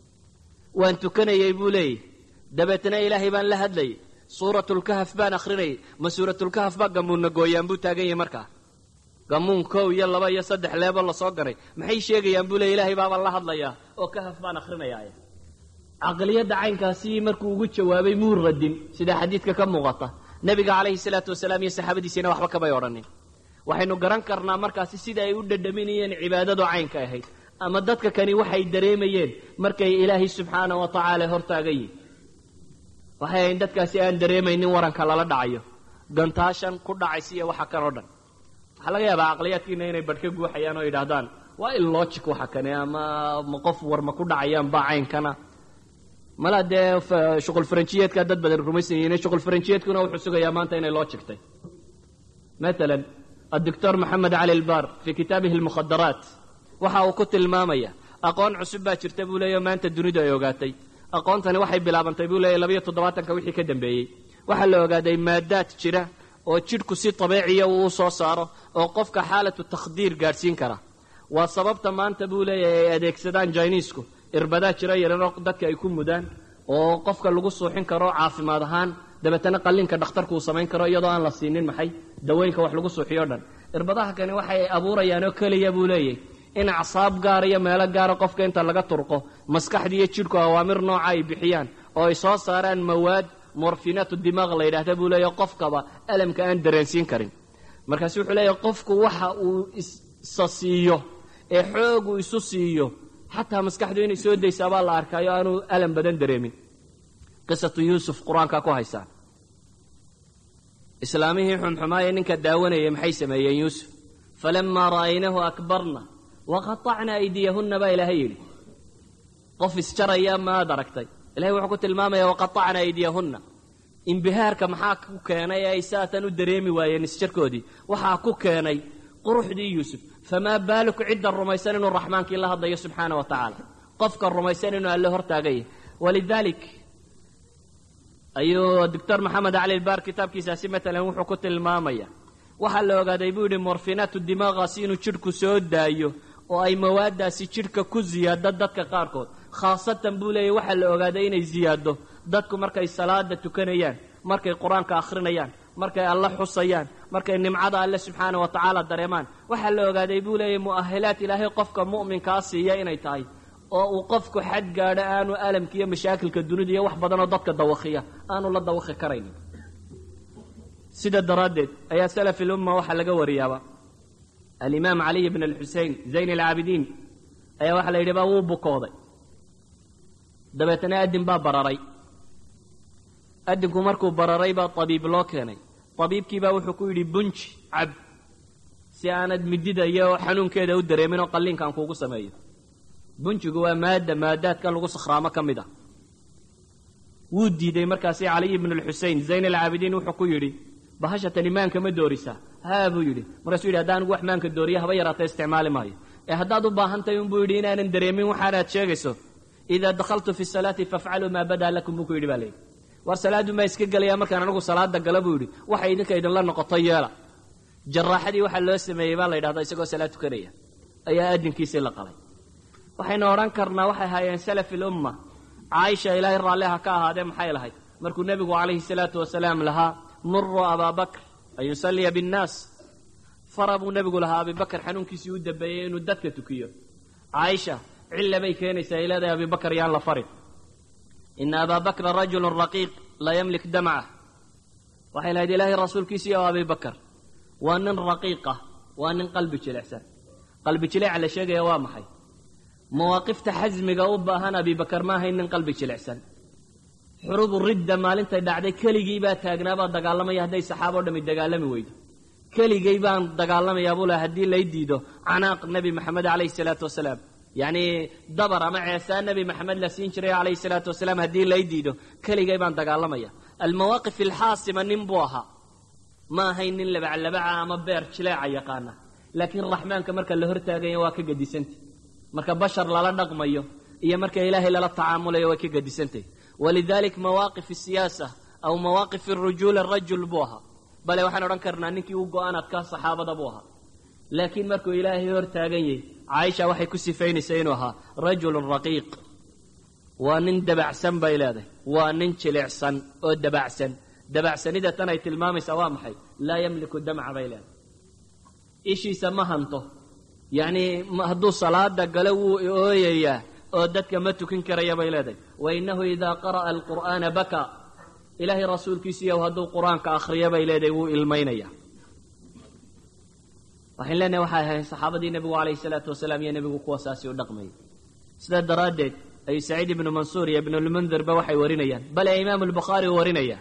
waan tukanayey buu leeyahy dabeetana ilaahay baan la hadlayay suuratulkahf baan akhrinayay ma suuratulkahf baa gamuunna gooyaan buu taagan yahay markaa gamuun kow iyo laba iyo saddex leebo lasoo garay maxay sheegayaan buu leey ilaahay baabaan la hadlayaa oo kahaf baan akhrinayaaye caqliyadda caynkaasi markuu ugu jawaabay muu radin sida xadiidka ka muuqata nebiga calayhi salaatu wasalaam iyo saxaabadiisiina waxba kamay odhanin waxaynu garan karnaa markaasi sida ay u dhadhaminayeen cibaadadu caynka ahayd ama dadka kani waxay dareemayeen markay ilaahay subxaana wa tacaala hortaagan yihin waxay ahayn dadkaasi aan dareemaynin waranka lala dhacayo gantaashan ku dhacaysa iyo waxa kan oo dhan waxaa laga yaabaa caqliyaadkiina inay badh ka guuxayaan oo yidhaahdaan waa illogic waxa kane ama ma qof war ma ku dhacayaan baa caynkana mala dee shuqul faranjiyeedka dad badan rumaysan yihiin shuqul faranjiyeedkuna wuxuu sugayaa maanta inay logictay matalan الدكتور محمد علي البار في كتابه المخدرات waxa uu ku tilmaamaya aqoon cusub baa jirta buu leeya maanta dunidu ay ogaatay aqoontani waxay bilaabantay buu leeya labayo toddobaatanka wixii ka dambeeyey waxaa la ogaaday maadaad jira oo jidhku si dabeeciya uu u soo saaro oo qofka xaalatu takhdiir gaadhsiin kara waa sababta maanta buu leeyahay ay adeegsadaan jiniisku irbadaa jira yarano dadka ay ku mudaan oo qofka lagu suuxin karo caafimaad ahaan dabeetana qallinka dhakhtarku uu samayn karo iyadoo aan la siinin maxay dawooyinka wax lagu suuxiyo o dhan irbadaha kani waxay abuurayaan oo keliya buu leeyahy in acsaab gaar iyo meelo gaara qofka inta laga turqo maskaxdii iyo jidhku awaamir nooca ay bixiyaan oo ay soo saaraan mawaad morfinaatu dimaaq la yidhaahda buu leeyahy qofkaba alamka aan dareensiin karin markaasu wuxuu leeyahy qofku waxa uu isa siiyo ee xoogu isu siiyo xataa maskaxdu inay soo daysaa baa la arkaayo aanu alam badan dareemin qisatu yuusuf qur-aanka ku haysaan islaamihii xumxumaaye ninka daawanayay maxay sameeyeen yuusuf falamaa ra'aynahu akbarna waqatacna aydiyahunna baa ilaahay yidhi qof isjaraya maad aragtay ilahay wuxuu ku tilmaamaya waqatacna aydiyahunna imbihaarka maxaa ku keenay ee ay saatan u dareemi waayeen isjarkoodii waxaa ku keenay quruxdii yuusuf famaa baaluku cidda rumaysan inuu raxmaankii la hadlayo subxaana wa tacaala qofka rumaysan inuu alle hortaagaya walidaalik ayuu doctor maxamed cali lbaar kitaabkiisaasi matalan wuxuu ku tilmaamaya waxaa la ogaaday buu yidhi morfinaatu dimaaqaasi inuu jidhku soo daayo oo ay mawaadaasi jidhka ku ziyaado dadka qaarkood khaasatan buu leeyahy waxaa la ogaaday inay ziyaado dadku markay salaada tukanayaan markay qur-aanka akhrinayaan markay alle xusayaan markay nimcada alle subxaana wa tacaala dareemaan waxaa la ogaaday buu leeyahy mu'ahilaad ilaahay qofka mu'minkaa siiya inay tahay oo uu qofku xad gaadho aanu alamka iyo mashaakilka dunida iyo wax badanoo dadka dawakhiya aanu la dawakhi karaynin sida daraaddeed ayaa salaf ilumma waxaa laga wariyaaba alimaam caliy bn alxusein zayn alcaabidiin ayaa waxaa la yidhi baa wuu bukooday dabeetana adin baa bararay adinku markuu bararay baa tabiib loo keenay tabiibkiibaa wuxuu ku yidhi bunji cab si aanad midida iyo xanuunkeeda u dareemin oo qalliinkaan kuugu sameeyo bunjigu waa maadda maadaadka lagu sakhraamo ka mid ah wuu diiday markaasi caliy bnu lxusein zayn alcaabidiin wuxuu ku yidhi bahashatan maanka ma doorisaa haa buu yidhi markaasuu yidhi haddaan anigu wax maanka dooriya haba yaraata isticmaali maayo ee haddaad u baahan tahay unbuu yidhi inaanan dareemin waxaanaad sheegayso idaa dakhaltu fi salaati fafcaluu maa badaa lakum buu ku yidhi baa layidhi war salaaddu maa iska gelayaa markaan anigu salaada gala buu yidhi waxay idinka idinla noqoto yeela jaraaxadii waxaa loo sameeyey baa la yidhahdaa isagoo salaad tukanaya ayaa adinkiisii la qalay waxaynu odhan karnaa waxay ahaayeen salaf ilumma caaisha ilaahay raalliha ka ahaadee maxay lahayd markuu nebigu calayhi salaatu wasalaam lahaa muruu abaa bakr an yusalliya binnaas fara buu nebigu lahaa abibakar xanuunkiisii u dambeeyey inuu dadka tukiyo caaisha cilla bay keenaysaa ay leedahay abibakar yaan la farin ina abaa bakra rajulun raqiiq laa yamlik damcah waxay lahayd ilaahay rasuulkiisii oo abibakar waa nin raqiiqah waa nin qalbi jilicsan qalbi jileeca la sheegaya waa maxay mawaaqifta xasmiga u baahan abibakar ma ahayn nin qalbi jilicsan xurubu ridda maalintay dhacday keligii baa taagnaabaa dagaalamaya hadday saxaaba o dhami dagaalami weydo keligay baan dagaalamayaa buu laha haddii lay diido canaaq nebi maxamed calayhi salaatu wasalaam yacni dabar ama ceesaan nebi maxamed la siin jiray calayhi salaatu wasalaam haddii lay diido keligay baan dagaalamaya almawaaqif alxaasima nin buu ahaa ma ahayn nin labaclabaca ama beer jileeca yaqaana laakiin raxmaanka marka la hortaagaya waa ka gedisantay marka bashar lala dhaqmayo iyo marka ilaahay lala tacaamulayo way ka gedisantay walidalik mawaaqif siyaasa aw mawaaqif rujuul rajul buu ahaa bale waxaan odhan karnaa ninkii u go-aanadkaa saxaabada buu ahaa laakiin markuu ilaahay hor taagan yahay caaisha waxay ku sifaynaysaa inuu ahaa rajulun raqiiq waa nin dabacsan bay leedahay waa nin jilicsan oo dabacsan dabacsanida tan ay tilmaamaysaa waa maxay laa yamliku damca bay leedahay ishiisa ma hanto yacni hadduu salaada galo wuu ooyayaa oo dadka ma tukin karaya bay leedahay wa innahu idaa qara'a alqur'aana bakaa ilaahay rasuulkiisiiyow hadduu qur-aanka akhriyo bay leedahay wuu ilmaynaya waxayn leenahay waxay ahayn saxaabadii nebigu calayhi salaatu wasalaam iyo nebigu kuwa saasi u dhaqmayay sidaa daraaddeed ayuu saciid ibnu mansuur iyo ibnulmundirba waxay warinayaan bale imaamu albukhaari uu warinaya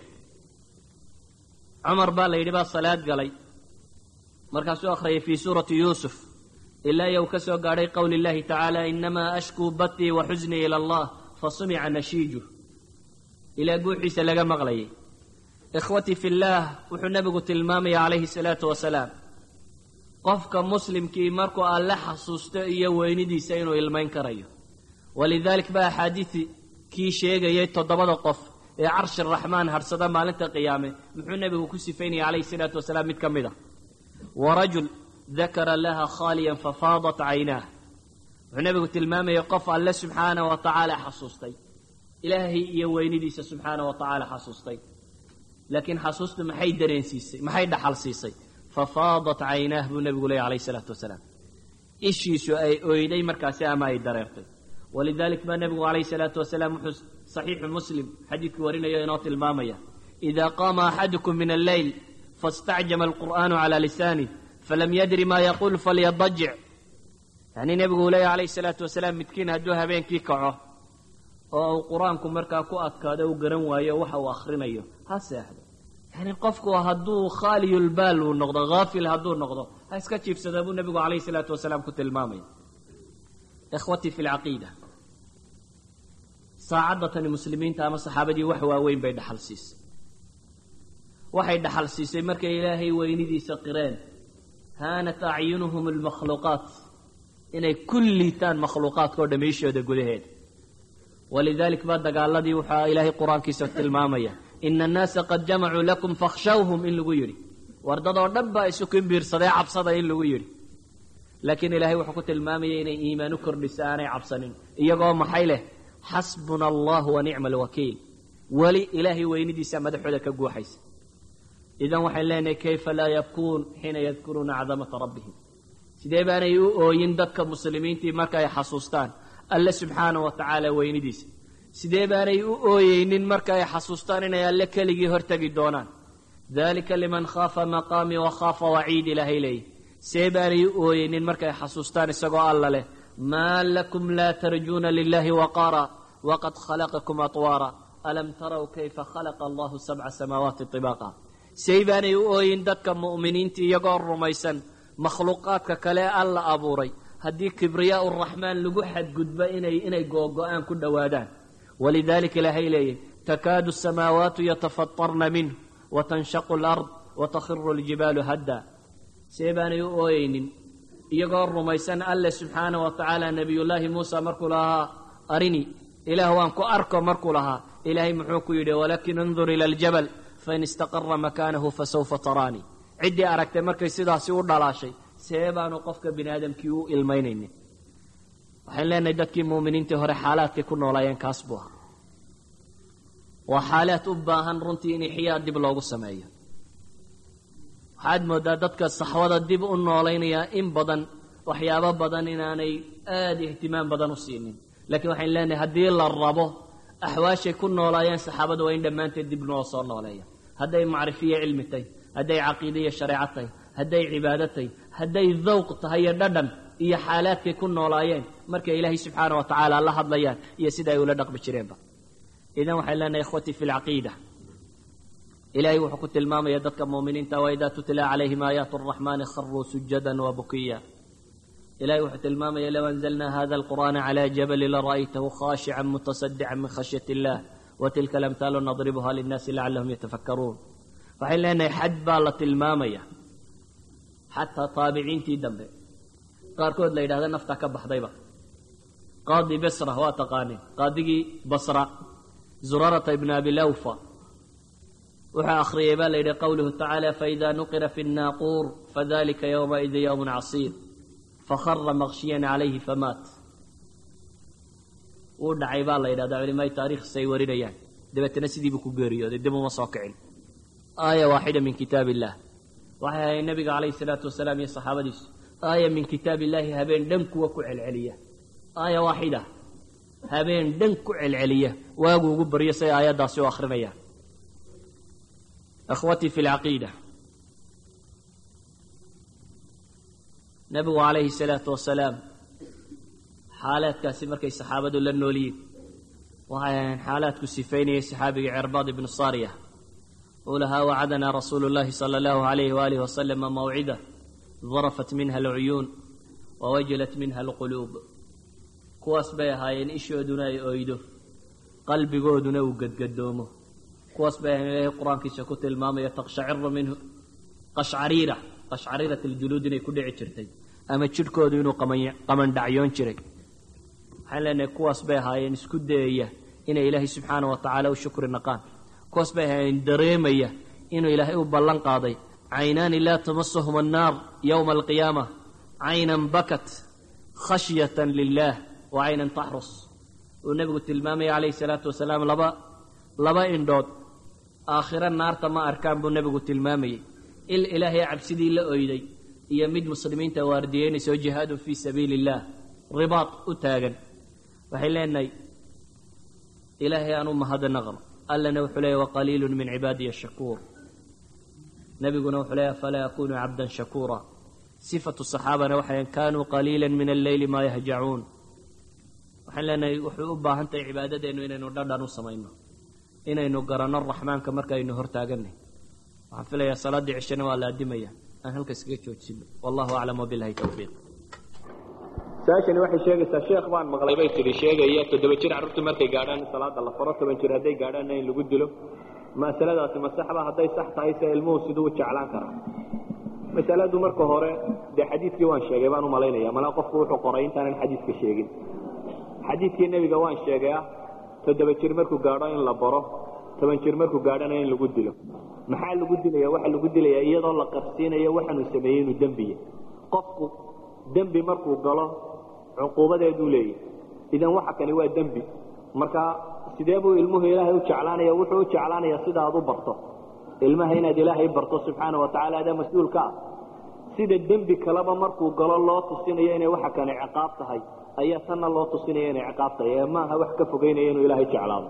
cumar baa la yidhi baa salaad galay markaasuu akhriyay fii suurati yuusuf ilaa yow ka soo gaadhay qowli illahi tacaala inamaa ashkuu batii wa xusnii ila allah fasumica nashiiju ilaa guuxiisa laga maqlayay ikhwatii fi llaah wuxuu nebigu tilmaamaya calayhi salaatu wasalaam qofka muslimkii markuu alle xasuusto iyo weynidiisa inuu ilmayn karayo walidalik ba axaadiisi kii sheegayay toddobada qof ee carshi raxmaan harsada maalinta qiyaame muxuu nebigu ku sifaynaya calayhi salaatu wasalaam mid ka mid a warajul dakara laha khaaliyan fafaadat caynaah wuxuu nebigu tilmaamayay qof alle subxaana wa tacaala xasuustay ilaahay iyo weynidiisa subxaana wa tacaala xasuustay laakiin xasuustu maxay dareensiisay maxay dhaxal siisay fafaadat caynaah buu nebigu leeyay alayh isalaatu wasalaam ishiisu ay oyday markaasi ama ay dareertay walidalik baa nebigu calayhi salaatu wasalaam wuxuu saxiixu muslim xadiidkii warinayo inoo tilmaamaya idaa qaama axadukum min alleyl faاstacjama alqur'aanu calaa lisaanih falam yadri ma yaquul falyadajic yacnii nebigu uu leeyahy calayhi salaatu wasalaam midkiin hadduu habeenkii kaco oo uu qur-aanku markaa ku adkaado u garan waayo waxa uu akhrinayo ha seexdo yacni qofku hadduu khaaliyulbaal uu noqdo haafil hadduu noqdo ha iska jiibsada buu nebigu calayhi salaatu wasalaam ku tilmaamaya ikhwatii fi lcaqiida saacadda tani muslimiinta ama saxaabadii wax waaweyn bay dhaxal siisay waxay dhaxal siisay markay ilaahay weynidiisa qireen haanat acyunuhum almakhluuqaat inay ku liitaan makhluuqaadka oo dhamiishooda gudaheeda walidalik baa dagaaladii waxaa ilaahay qur-aankiisa tilmaamaya ina annaasa qad jamacuu lakum fakhshawhum in lagu yidhi wardadoo dhan baa isu kimbiirsadee cabsada in lagu yidhi laakiin ilaahay wuxuu ku tilmaamayay inay iimaan u kordhisa aanay cabsanin iyagoo maxay leh xasbuna allahu wa nicma alwakiil weli ilaahay weynidiisa madaxooda ka guuxaysa idan waxayn leenahay kayfa laa yabkuun xiina yadkuruuna cadamata rabbihim sidee baanay u ooyin dadka muslimiintii marka ay xasuustaan alle subxaana wa tacaala weynidiisa sidee baanay u ooyeynin marka ay xasuustaan inay alle keligii hortegi doonaan dalika liman khaafa maqaamii wa khaafa waciid ilaahay leeyahy see baanay u ooyeynin markay xasuustaan isagoo alla leh maa lakum laa tarjuuna lilahi waqaara waqad khalaqakum atwaara alam taraw kayfa khalaqa allahu sabca samaawaati طibaaqa say baanay u ooyin dadka mu'miniinta iyagoo rumaysan makhluuqaadka kale alla abuuray haddii kibriyaa uraxmaan lagu xadgudbo inay inay googo-aan ku dhowaadaan walidalika ilaahay leeyahy takaadu asamaawaatu yatafatarna minh watanshaqu alard watakhiru ljibaalu hadda see baanay u ooyeynin iyagoo rumaysan alle subxaana wa tacaala nebiyullaahi muusa markuu lahaa arini ilaah waan ku arko markuu lahaa ilaahay muxuu ku yidhi walakin indur ila aljabal fain istaqara makaanahu fasawfa taraanii ciddii aragtay markay sidaasi u dhalaashay see baanu qofka bini aadamkii u ilmaynaynin waxayn leenahay dadkii muuminiintii hore xaalaadkay ku noolaayeen kaas buu ahaa waa xaalaad u baahan runtii in ixyaa dib loogu sameeyo waxaad moodaa dadka saxwada dib u noolaynayaa in badan waxyaabo badan inaanay aada ihtimaam badan u siinin lakiin waxayn leenahay haddii la rabo axwaashay ku noolaayeen saxaabadu waa in dhammaanteed dib noo soo nooleeya hadday macrifiyo cilmi tahay hadday caqiide iyo shareeco tahay hadday cibaado tahay hadday dawq tahay iyo dhadhan iyo xaalaadkay ku noolaayeen markay ilaahay subxaana wa tacaala la hadlayaan iyo sida ay ula dhaqmi jireenba idan waxay leenahay ikhwatii fi lcaqiida ilahay wuxuu ku tilmaamaya dadka muuminiinta waidaa tutla calayhim aayaat araxmani kharuu sujada wabukiya ilahay wuxuu tilmaamaya low anzalna hada alqur'ana cla jabali lara'aytahu khashican mutasadican min khashyat illah watilka alamhaalu nadribuha linnaasi lacalahum yatafakkaruun waxay leenahay xad baa la tilmaamaya xataa taabiciintii dambe qaarkood la yidhahda nafta ka baxdayba qaadi basra waa taqaaneen qaadigii basra zurarata ibn abi lawfa wuxuu akhriyay baa la yidhi qawluhu tacaala faida nuqira fi nnaaquur fadalika ywmaidi ywm casiir fakhara makshiyan calayhi famaat wuu dhacay baa la yidhahdaa culimaayi taarikhis ay warinayaan dabeetana sidiibuu ku geeriyooday dib uma soo kicin aaya waaxida min kitaab illah waxay ahayd nabiga calayhi salaatu wasalaam iyo saxaabadiisu aaya min kitaab illaahi habeen dhan kuwa ku celceliya aaya waaxida habeen dhan ku celceliya waagu ugu baryo say aayaddaasi u akrinayaan akhwatii fi lcaqiida nabigu calayhi salaatu wasalaam xaalaadkaasi markay saxaabadu la noolyiin waxay ahayn xaalaadku sifaynayay saxaabigii cerbaad ibnu saariya uu lahaa wacadanaa rasuulu llahi sala allahu alayhi waalihi wasalama mawcida darafat minha alcuyuun wawajilat minha alquluub kuwaas bay ahaayeen ishooduna ay oydo qalbigooduna uu gadgadoomo kuwaas bay ahayn ilaahay qur-aankiisa ku tilmaamaya taqshaciru minhu qashcariira qashcariirat aljuluud inay ku dhici jirtay ama jidhkoodu inuu qamandhacyoon jiray waxaan leenahay kuwaas bay ahaayeen isku dayaya inay ilaahay subxaana wa tacaala u shukri naqaan kuwaas bay ahaayeen dareemaya inuu ilaahay u ballan qaaday caynaani laa tamasuhum annaar yowma alqiyaama caynan bakat khashyatan lilah wa caynan taxrus uu nebigu tilmaamaya calayhi salaatu wasalaam laba laba indhood aakhiro naarta ma arkaan buu nebigu tilmaamayay il ilaahay cabsidii la oyday iyo mid muslimiinta waardiyeynaysa oo jihaadun fii sabiili illah ribaad u taagan waxay leenahay ilaahay aan u mahadnaqno allana wuxuu leeyahy waqaliilun min cibaadiya shakuur nebiguna wuxuu leeyahy falaa yakunu cabdan shakuura sifatu saxaabana waxay kanuu qaliila min alleyli maa yahjacuun waxaan leenahay wuxuu u baahan tahay cibaadadeennu inaynu dhadhan u samayno inaynu garanno raxmaanka markaaynu hortaaganay waxaan filayaa salaaddii cishana waa la adimaya aan halka iskaga joojino wallahu aclam wabilahi towfiiq su-aashani waxay sheegaysaa sheekh baan maqlay bay tidhi sheegaya toddoba jir carruurtu markay gaadhaan in salaada la faro toban jir hadday gaadhaanna in lagu dilo masaladaasi ma saxba hadday sax tahay se ilmuhu siduu u jeclaan karaa masaladu marka hore dee xadiidkii waan sheegay baan u malaynaya malaa qofku wuxuu qoray intaanan xadiidka sheegin xadiidkii nebiga waan sheegay ah toddoba jir markuu gaadho in la baro toban jir markuu gaadhana in lagu dilo maxaa lagu dilaya waxaa lagu dilayaa iyadoo la qabsiinayo waxaanuu sameeyey inuu dembiya qofku dembi markuu galo cuquubadeeduu leeyahy idan waxa kani waa dembi marka sidee buu ilmuhu ilaahay u jeclaanaya wuxuu u jeclaanaya sida aad u barto ilmaha inaad ilaahay barto subxaana wa tacala adaa mas-uulka ah sida dembi kaleba markuu galo loo tusinayo inay waxa kani ciqaab tahay ayaa tanna loo tusinaya inay ciqaab tahay ee maaha wax ka fogeynaya inuu ilaahay jeclaado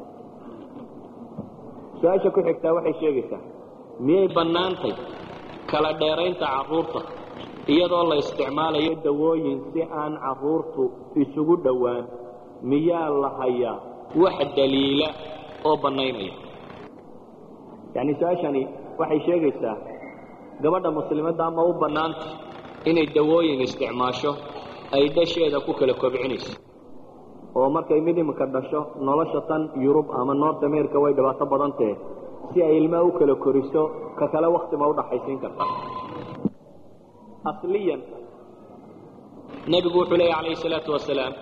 su-aasha ku xigtaa waxay sheegaysaa miyay bannaantay kala dheeraynta carruurta iyadoo la isticmaalayo dawooyin si aan carruurtu isugu dhowaan miyaa la hayaa wax daliila oo bannaynaya yacni su-aashani waxay sheegaysaa gabadha muslimadda ama u bannaanta inay dawooyin isticmaasho ay dhasheeda ku kala kobcinayso oo markay mid iminka dhasho nolosha tan yurub ama north america way dhibaato badan tahe si ay ilmaha u kala koriso ka kale wakti ma udhaxaysiin karta asliyan nebigu wuxuu leeya calayhi salaatu wasalaam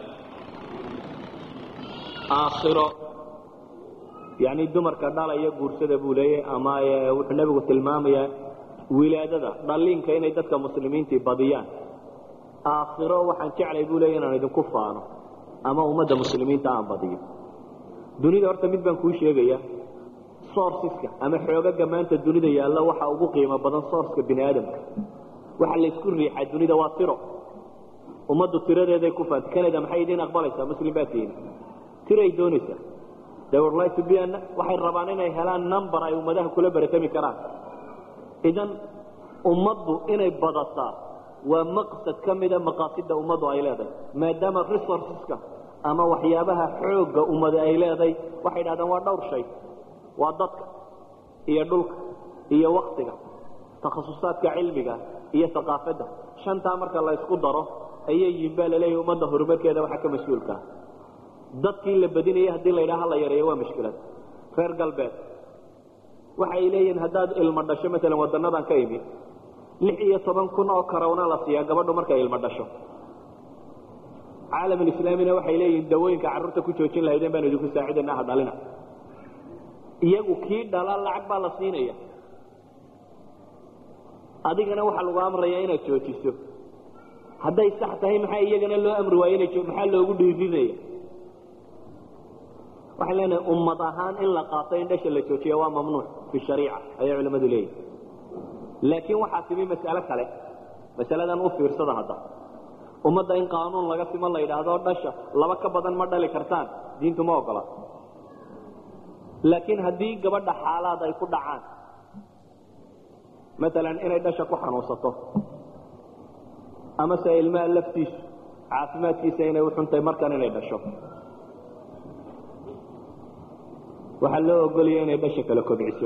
aakhiro yacni dumarka dhalaya guursada buu leeyahy ama wuxuu nebigu tilmaamayaa wilaadada dhalliinka inay dadka muslimiintii badiyaan aakhiro waxaan jeclay buu leeya inaan idinku faano ama ummadda muslimiinta aan badiyo dunida horta mid baan kuu sheegaya sourceska ama xoogaga maanta dunida yaalla waxa ugu qiimo badan sourceka bini aadamka waxa laysku riixaa dunida waa tiro ummaddu tiradeeday ku faanta canada maxay idiin aqbalaysaa muslim baa tihiin tiray doonaysaa they would like to be an waxay rabaan inay helaan number ay ummadaha kula baratami karaan idan ummaddu inay badataa waa maqsad ka mida maqaasida ummaddu ay leedahay maadaama resourceska ama waxyaabaha xoogga ummada ay leedahay waxay dhahdeen waa dhowr shay waa dadka iyo dhulka iyo waktiga takhasusaadka cilmiga iyo aqaafadda shantaa marka la ysku daro ayay yihin baa laleeyahy ummadda horumarkeeda waxaa ka mas-uulkaa dadkii la badinaya haddii la yidhaha la yareeyo waa mushkilad reer galbeed waxay leeyihiin haddaad ilmo dhasho maalan wadanadan ka imi lix iyo toban kun oo karawna la siiyaa gabadhu markay ilmo dhasho caalamulislaamina waxay leeyihiin dawooyinka carruurta ku joojin lahaydeen baan idinku saacidayna ha dhalina iyagu kii dhala lacag baa la siinaya adigana waxaa lagu amraya inaad joojiso hadday sax tahay maxaa iyagana loo amri waayo ina maxaa loogu dhiirinaya waxaan leenahay ummad ahaan in la qaato in dhasha la joojiya waa mamnuuc fi shariica ayay culimmadu leeyihin laakiin waxaa timi mas'alo kale masaladan u fiirsada hadda ummadda in qaanuun laga simo la yidhaahdo dhasha laba ka badan ma dhali kartaan diintu ma ogola laakiin haddii gabadha xaalaad ay ku dhacaan maalan inay dhasha ku xanuunsato amase ilmaha laftiisu caafimaadkiisa inay u xuntahay markan inay dhasho waxaa loo ogolaya inay dhasha kala kobciso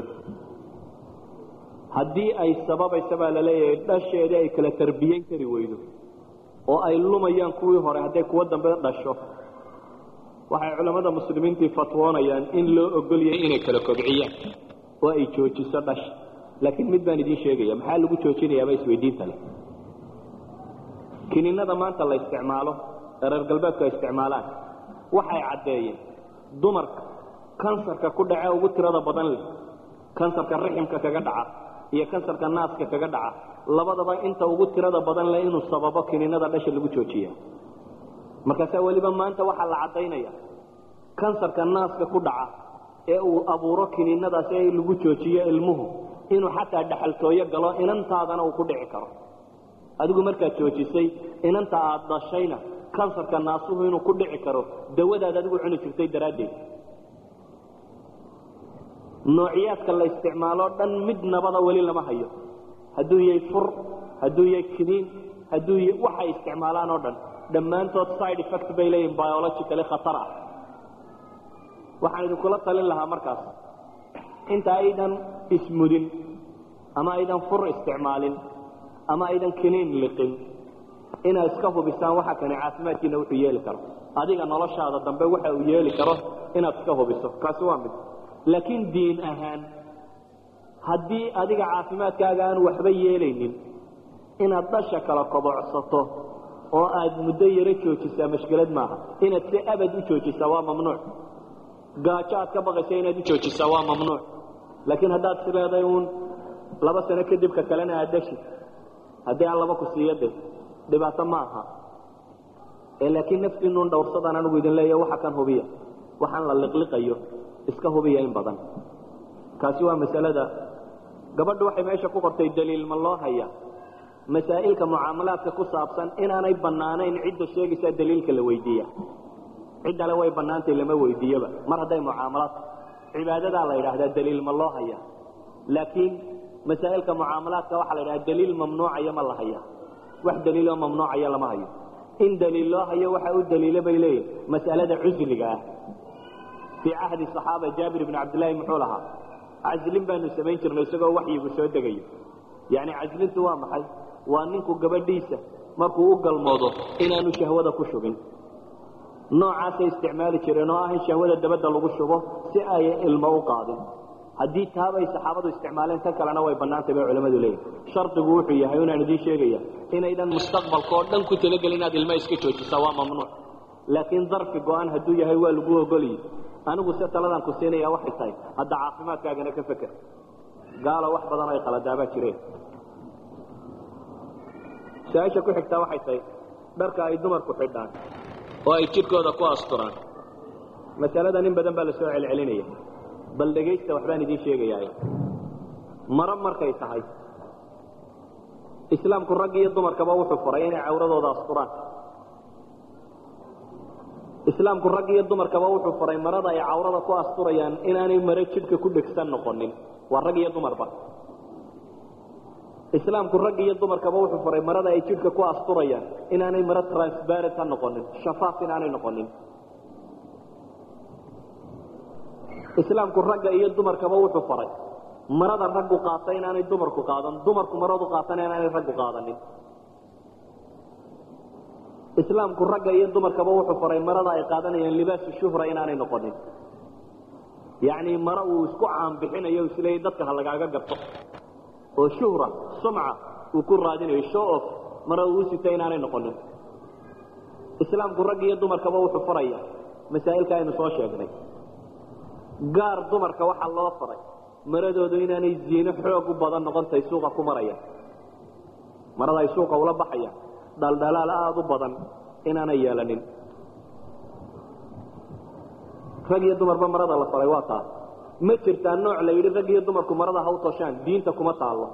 haddii ay sababaysa baa laleeyahay dhasheedii ay kala tarbiyeyn kari weydo oo ay lumayaan kuwii hore hadday kuwo dambe dhasho waxay culammada muslimiintii fatwoonayaan in loo ogolyahay inay kala kobciyaan oo ay joojiso dhasha laakiin mid baan idiin sheegaya maxaa lagu joojinayaaba isweydiinta leh kininada maanta la isticmaalo ee reer galbeedku ay isticmaalaan waxay caddeeyeen dumarka kansarka ku dhace ugu tirada badan leh kansarka riximka kaga dhaca iyo kansarka naaska kaga dhaca labadaba inta ugu tirada badan leh inuu sababo kininada dhasha lagu joojiya markaasaa weliba maanta waxaa la caddaynaya kansarka naaska ku dhaca ee uu abuuro kininadaasi ee lagu joojiyo ilmuhu inuu xataa dhaxaltooyo galo inantaadana uu ku dhici karo adigu markaad joojisay inanta aad dhashayna kansarka naasuhu inuu ku dhici karo dawadaad adigu cuni jirtay daraaddeed noociyaadka la isticmaalo dhan mid nabada weli lama hayo hadduu yahay fur hadduu yahay kiniin hadduu y waxay isticmaalaan oo dhan dhammaantood side effect bay leeyihin biologically khatar ah waxaan idinkula talin lahaa markaas inta aydan ismudin ama aydan fur isticmaalin ama aydan kiniin liqin inaad iska hubisaan waxa kani caafimaadkiina wuxuu yeeli karo adiga noloshaada dambe waxa uu yeeli karo inaad iska hubiso kaasi waa mid laakiin diin ahaan haddii adiga caafimaadkaaga aan waxba yeelaynin inaad dhasha kala kobocsato oo aad muddo yaro joojisaa mashkilad maaha inaad si abad u joojisaa waa mamnuuc gaajo aad ka baqaysa inaad u joojisaa waa mamnuuc laakiin haddaad is leeday uun laba sano kadib ka kalena aad dhashi haddii aan laba ku siiyo de dhibaato ma aha ee laakiin naftiinuun dhowrsadaan anigu idin leeya waxa kan hubiya waxaan la liqliqayo iska hubiya in badan kaasi waa masalada gabadhu waxay meesha ku qortay daliil ma loo haya masaa'ilka mucaamalaadka ku saabsan inaanay bannaanayn cidda sheegaysaa daliilka la weydiiya ciddale way bannaantay lama weydiiyoba mar hadday mucaamalaadka cibaadadaa la yidhaahdaa daliil ma loo haya laakiin masaa'ilka mucaamalaadka waxaa la yidhahdaa daliil mamnuucaya ma la haya wax daliiloo mamnuucaya lama hayo in daliil loo hayo waxa u daliila bay leeyihin mas'alada cusliga ah fii cahdi صaxaaba jaabir ibn cabdillaahi muxuu lahaa caslin baanu samayn jirnay isagoo waxyigu soo degayo yani caslintu waa maxay waa ninku gabadhiisa markuu u galmoodo inaanu shahwada ku shubin noocaasay isticmaali jireen oo ah in shahwada dabadda lagu shubo si ay ilmo u qaadin haddii taabay saxaabadu isticmaaleen tan kalena way bannaantay bay culimmadu leeyihin shardigu wuxuu yahay inaan idiin sheegaya inaydan mustaqbalka oo dhan ku talagelin inaad ilmo iska joojisaa waa mamnuuc laakiin darfi go-aan hadduu yahay waa lagu ogolyi anigu se taladan ku siinaya waxay tahay hadda caafimaadkaagana ka feker gaalo wax badan ay qaladaabaa jireen su-aasha ku xigtaa waxay tahay dharka ay dumarku xidhaan oo ay jidhkooda ku asturaan masalada nin badan baa la soo celcelinaya bal dhegaysta waxbaan idiin sheegayaa maro markay tahay islaamku rag iyo dumarkaba wuxuu faray inay cawradooda asturaan islaamku rag iyo dumarkaba wuxuu faray marada ay cawrada ku asturayaan inaanay maro jidhka ku dhegsan noqonin waa rag iyo dumarba islaamku rag iyo dumarkaba wuxuu faray marada ay jidhka ku asturayaan inaanay maro transparent ha noqonin shafaaf inaanay noqonin islaamku ragga iyo dumarkaba wuxuu faray marada raggu qaata inaanay dumarku qaadan dumarku maradu qaatana inaanay raggu qaadanin islaamku ragga iyo dumarkaba wuxuu faray marada ay qaadanayaan libaasu shuhra inaanay noqonin yacni maro uu isku caanbixinayo isleeyay dadka ha lagaaga garto oo shuhra sumca uu ku raadinayo show off mara uu sita inaanay noqonin islaamku rag iyo dumarkaba wuxuu faraya masaa'ilka aynu soo sheegnay gaar dumarka waxaa loo faray maradoodu inaanay ziino xoog u badan noqontay suuqa ku marayaan marada ay suuqa ula baxayaan dhaldhalaal aada u badan inaanay yeelanin rag iyo dumarba marada la faray waa taas ma jirtaa nooc la yidhi rag iyo dumarku marada ha u toshaan diinta kuma taallo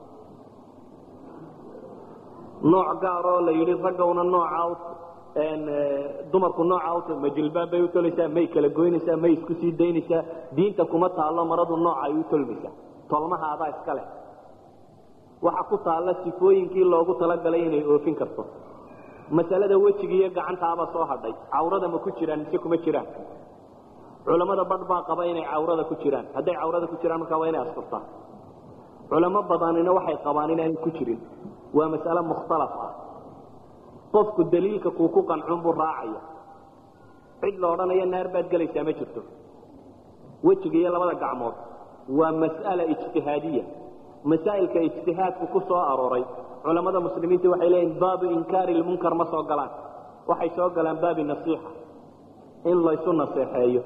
nooc gaaroo la yidhi raggawna nooca dumarku nooca ma jilbaab bay u tolaysaa may kala goynaysaa may isku sii daynaysaa diinta kuma taallo maradu nooca ay u tolmaysaa tolmaha adaa iska leh waxa ku taalla sifooyinkii loogu talagalay inay oofin karto masalada wejiga iyo gacantaaba soo hadhay cawrada ma ku jiraan mise kuma jiraan culammada badh baa qaba inay cawrada ku jiraan hadday cawrada ku jiraan markaa waa inay asturtaa culamo badanina waxay qabaan inaanay ku jirin waa mas'ale mukhtalaf ah qofku daliilka kuu ku qancun buu raacaya cid la odhanayo naar baad gelaysaa ma jirto wejiga iyo labada gacmood waa mas'ala ijtihaadiya masaa'ilka ijtihaadku ku soo arooray culammada muslimiinta waxay leeyihin baabu inkaari lmunkar ma soo galaan waxay soo galaan baabi nasiixa in laysu naseexeeyo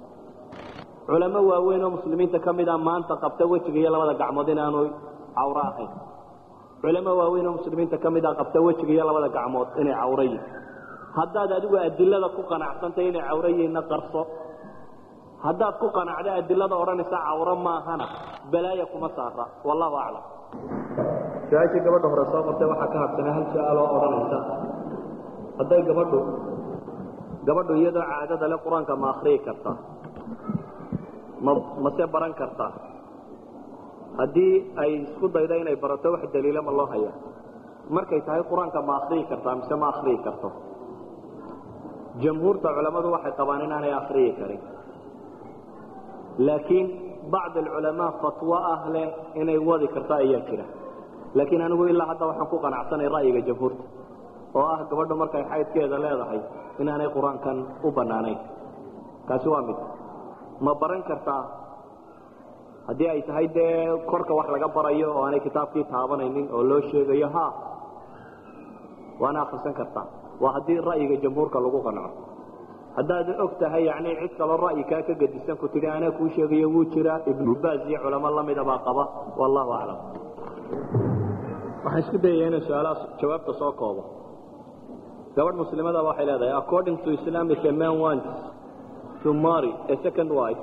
culamo waaweyn oo muslimiinta ka mid a maanta qabta wejiga iyo labada gacmood inaanu cawro ahayn culamo waaweyn oo muslimiinta ka mid a qabta wejiga iyo labada gacmood inay cawro yihin haddaad adigu adilada ku qanacsantay inay cawro yihiinna qarso haddaad ku qanacda adilada odhanaysa cawro maahana balaaya kuma saara wallahu aclam su-aashii gabadha hore soo qortay waxaa ka habsanaa hal su-aal oo odhanaysa hadday gabadhu gabadhu iyadoo caadada le qur-aanka ma akriyi kartaa ma mase baran kartaa haddii ay isku daydo inay barato wax daliila ma loo haya markay tahay qur-aanka ma akriyi kartaa mise ma akriyi karto jamhuurta culammadu waxay qabaan inaanay akriyi karin laakiin bacd alculamaa fatwo ah leh inay wadi karto ayaa jira laakiin anigu ilaa hadda waxaan ku qanacsanay ra'yiga jamhuurta oo ah gabadhu markay xaydkeeda leedahay inaanay qur-aankan u bannaanayn kaasi waa mid ma baran kartaa haddii ay tahay dee korka wax laga barayo oo aanay kitaabkii taabanaynin oo loo sheegayo ha waana akrisan kartaa waa haddii ra'yiga jamhuurka lagu qanco haddaad og tahay yani cid kaloo ra'yi kaa ka gedisan ku tidhi anaa kuu sheegayo wuu jiraa ibnubaas iyo culamo lamida baa qaba wallahu aclam waxaan isku dayaya inaan su-aalaha jawaabta soo koobo gabadh muslimadaba waxay leedahay according to islam if a man wants to marry a second wife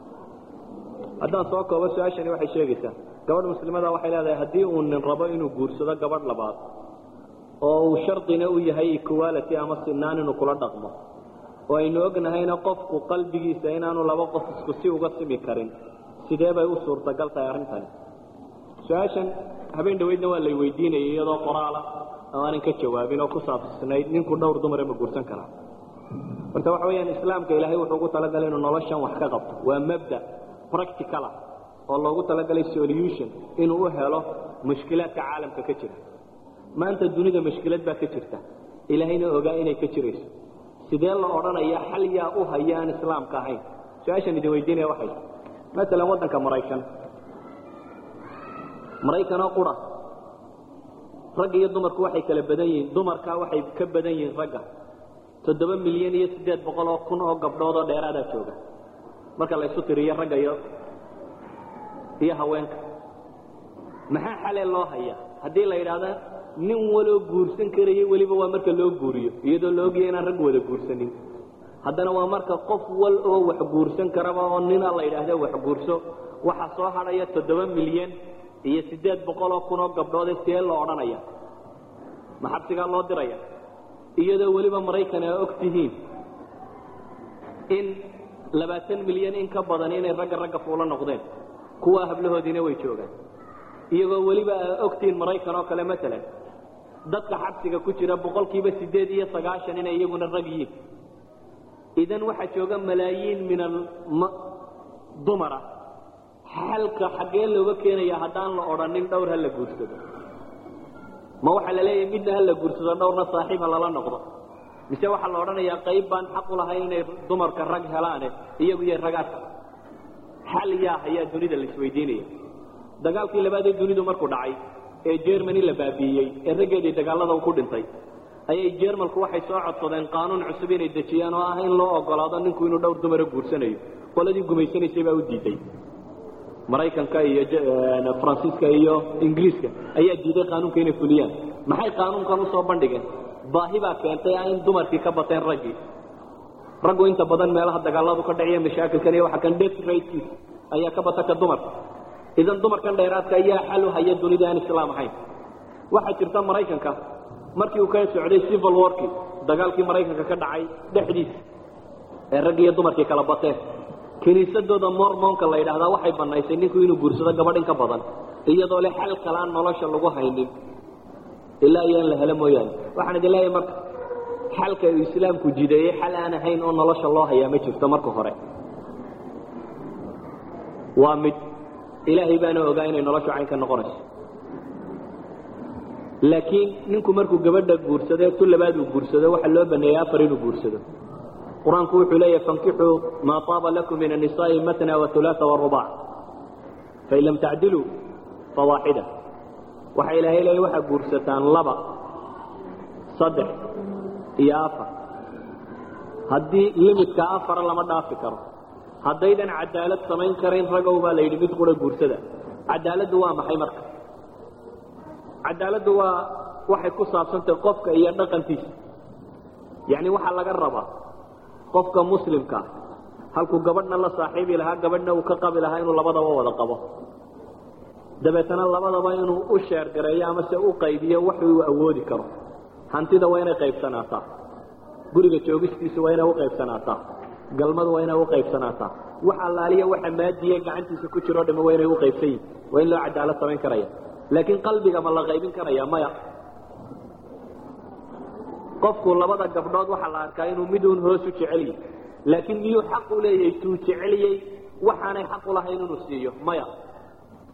haddaan soo koobo su-aashani waxay sheegaysaa gabadh muslimada waxay leedahay haddii uu nin rabo inuu guursado gabadh labaad oo uu shardina u yahay equality ama sinaan inuu kula dhaqmo oo aynu ognahayna qofku qalbigiisa inaanu laba qof isku si uga simi karin sidee bay u suurtagal tahay arrintani su-aashan habeen dhaweydna waa lay weydiinayay iyadoo qoraala oo aanan ka jawaabin oo ku saabsnayd ninku dhowr dumare ma guursan karaa marka waxa weyaan islaamka ilaahay wuxuu ugu talagalay inuu noloshan wax ka qabto waa mabda practicala oo loogu talagalay solution inuu u helo mushkilaadka caalamka ka jira maanta dunida mushkilad baa ka jirta ilaahayna ogaa inay ka jirayso sidee la odhanaya xal yaa u haya aan islaamka ahayn su-aashan idin weydiinaya waxay maalan waddanka maraykan maraykanoo qura ragga iyo dumarku waxay kala badan yihiin dumarka waxay ka badan yihiin ragga toddoba milyan iyo siddeed boqol oo kun oo gabdhood oo dheeraadaa jooga marka la isu tiriyo ragga iyo iyo haweenka maxaa xalee loo haya haddii la yidhaahda nin waloo guursan karayo weliba waa marka loo guuriyo iyadoo la ogyahay inaan rag wada guursanin haddana waa marka qof wal oo wax guursan karaba oo nina la yidhaahda wax guurso waxaa soo hadhaya toddoba milyan iyo siddeed boqol oo kun oo gabdhoode see loo odhanaya ma xabsigaa loo diraya iyadoo weliba maraykan aa og tihiin in labaatan milyan in ka badan inay ragga ragga fuulo noqdeen kuwa hablahoodiina way joogaan iyagoo weliba aa ogtiin maraykan oo kale maalan dadka xabsiga ku jira boqolkiiba siddeed iyo sagaashan inay iyaguna rag yihiin idan waxaa jooga malaayiin min dumara xalka xaggee looga keenaya haddaan la odhanin dhowr ha la guursado ma waxaa la leeyahay midna ha la guursado dhowrna saaxiib ha lala noqdo mise waxaa la odhanayaa qayb baan xaq u lahayn inay dumarka rag helaane iyagu iyo ragaadka xal yaa ayaa dunida la isweydiinaya dagaalkii labaadee dunidu markuu dhacay ee jermany la baabiiyey ee raggeedii dagaalada ku dhintay ayay jermalku waxay soo codsadeen qaanuun cusub inay dejiyaan oo ah in loo ogolaado ninku inuu dhowr dumara guursanayo qoladii gumaysanaysay baa u diiday maraykanka iyo faransiiska iyo ingiriiska ayaa diiday qaanuunka inay fuliyaan maxay qaanuunkan usoo bandhigeen baahi baa keentay in dumarkii ka bateen raggii raggu inta badan meelaha dagaaladu ka dhaciya mashaakilkan iyo waxa kan death ratekiis ayaa ka bata ka dumarka idan dumarkan dheeraadka ayaa xal u haya dunida aan islaam ahayn waxaa jirta maraykanka markii uu ka socday civil warkii dagaalkii maraykanka ka dhacay dhexdiisa ee raggi iyo dumarkii kala bateen kiniisadooda mormonka la yidhaahdaa waxay banaysay ninku inuu guursado gabadh in ka badan iyadoo le xal kale aan nolosha lagu haynin ilaa iyaan la helo mooyaane waxaan idin leeyahay marka xalka uu islaamku jideeyey xal aan ahayn oo nolosha loo hayaa ma jirto marka hore waa mid ilaahay baana ogaa inay noloshu cayn ka noqonayso laakiin ninku markuu gabadha guursado tu labaad uu guursado waxaa loo baneeyey afar inuu guursado qur-aanku wuxuu leeyahay fankixuu maa taaba lakum min annisaai matna waulaaa warubac fain lam tacdiluu fawaaxida waxaa ilaahay leeya waxaa guursataan laba saddex iyo afar haddii limidka afara lama dhaafi karo haddaydan cadaalad samayn karayn ragow baa la yidhi mid qura guursada cadaaladdu waa maxay marka cadaaladdu waa waxay ku saabsantahay qofka iyo dhaqankiisa yacni waxaa laga rabaa qofka muslimkaa halkuu gabadhna la saaxiibi lahaa gabadhna uu ka qabi lahaa inuu labadaba wada qabo dabeetana labadaba inuu u sheergareeyo ama se u qaybiyo wax uu awoodi karo hantida waa inay qaybsanaataa guriga joogistiisu waa inay u qaybsanaataa galmadu waa inay u qaybsanaataa wax allaaliya waxa maadiye gacantiisa ku jiroo dhama waa inay u qaybsan yihin waa in loo cadaalad samayn karaya laakiin qalbiga ma la qaybin karaya maya qofku labada gabdhood waxaa la arkaa inuu miduun hoos u jecel yahy laakiin miyuu xaq u leeyahay tuu jeceliyey waxaanay xaq u lahayn inuu siiyo maya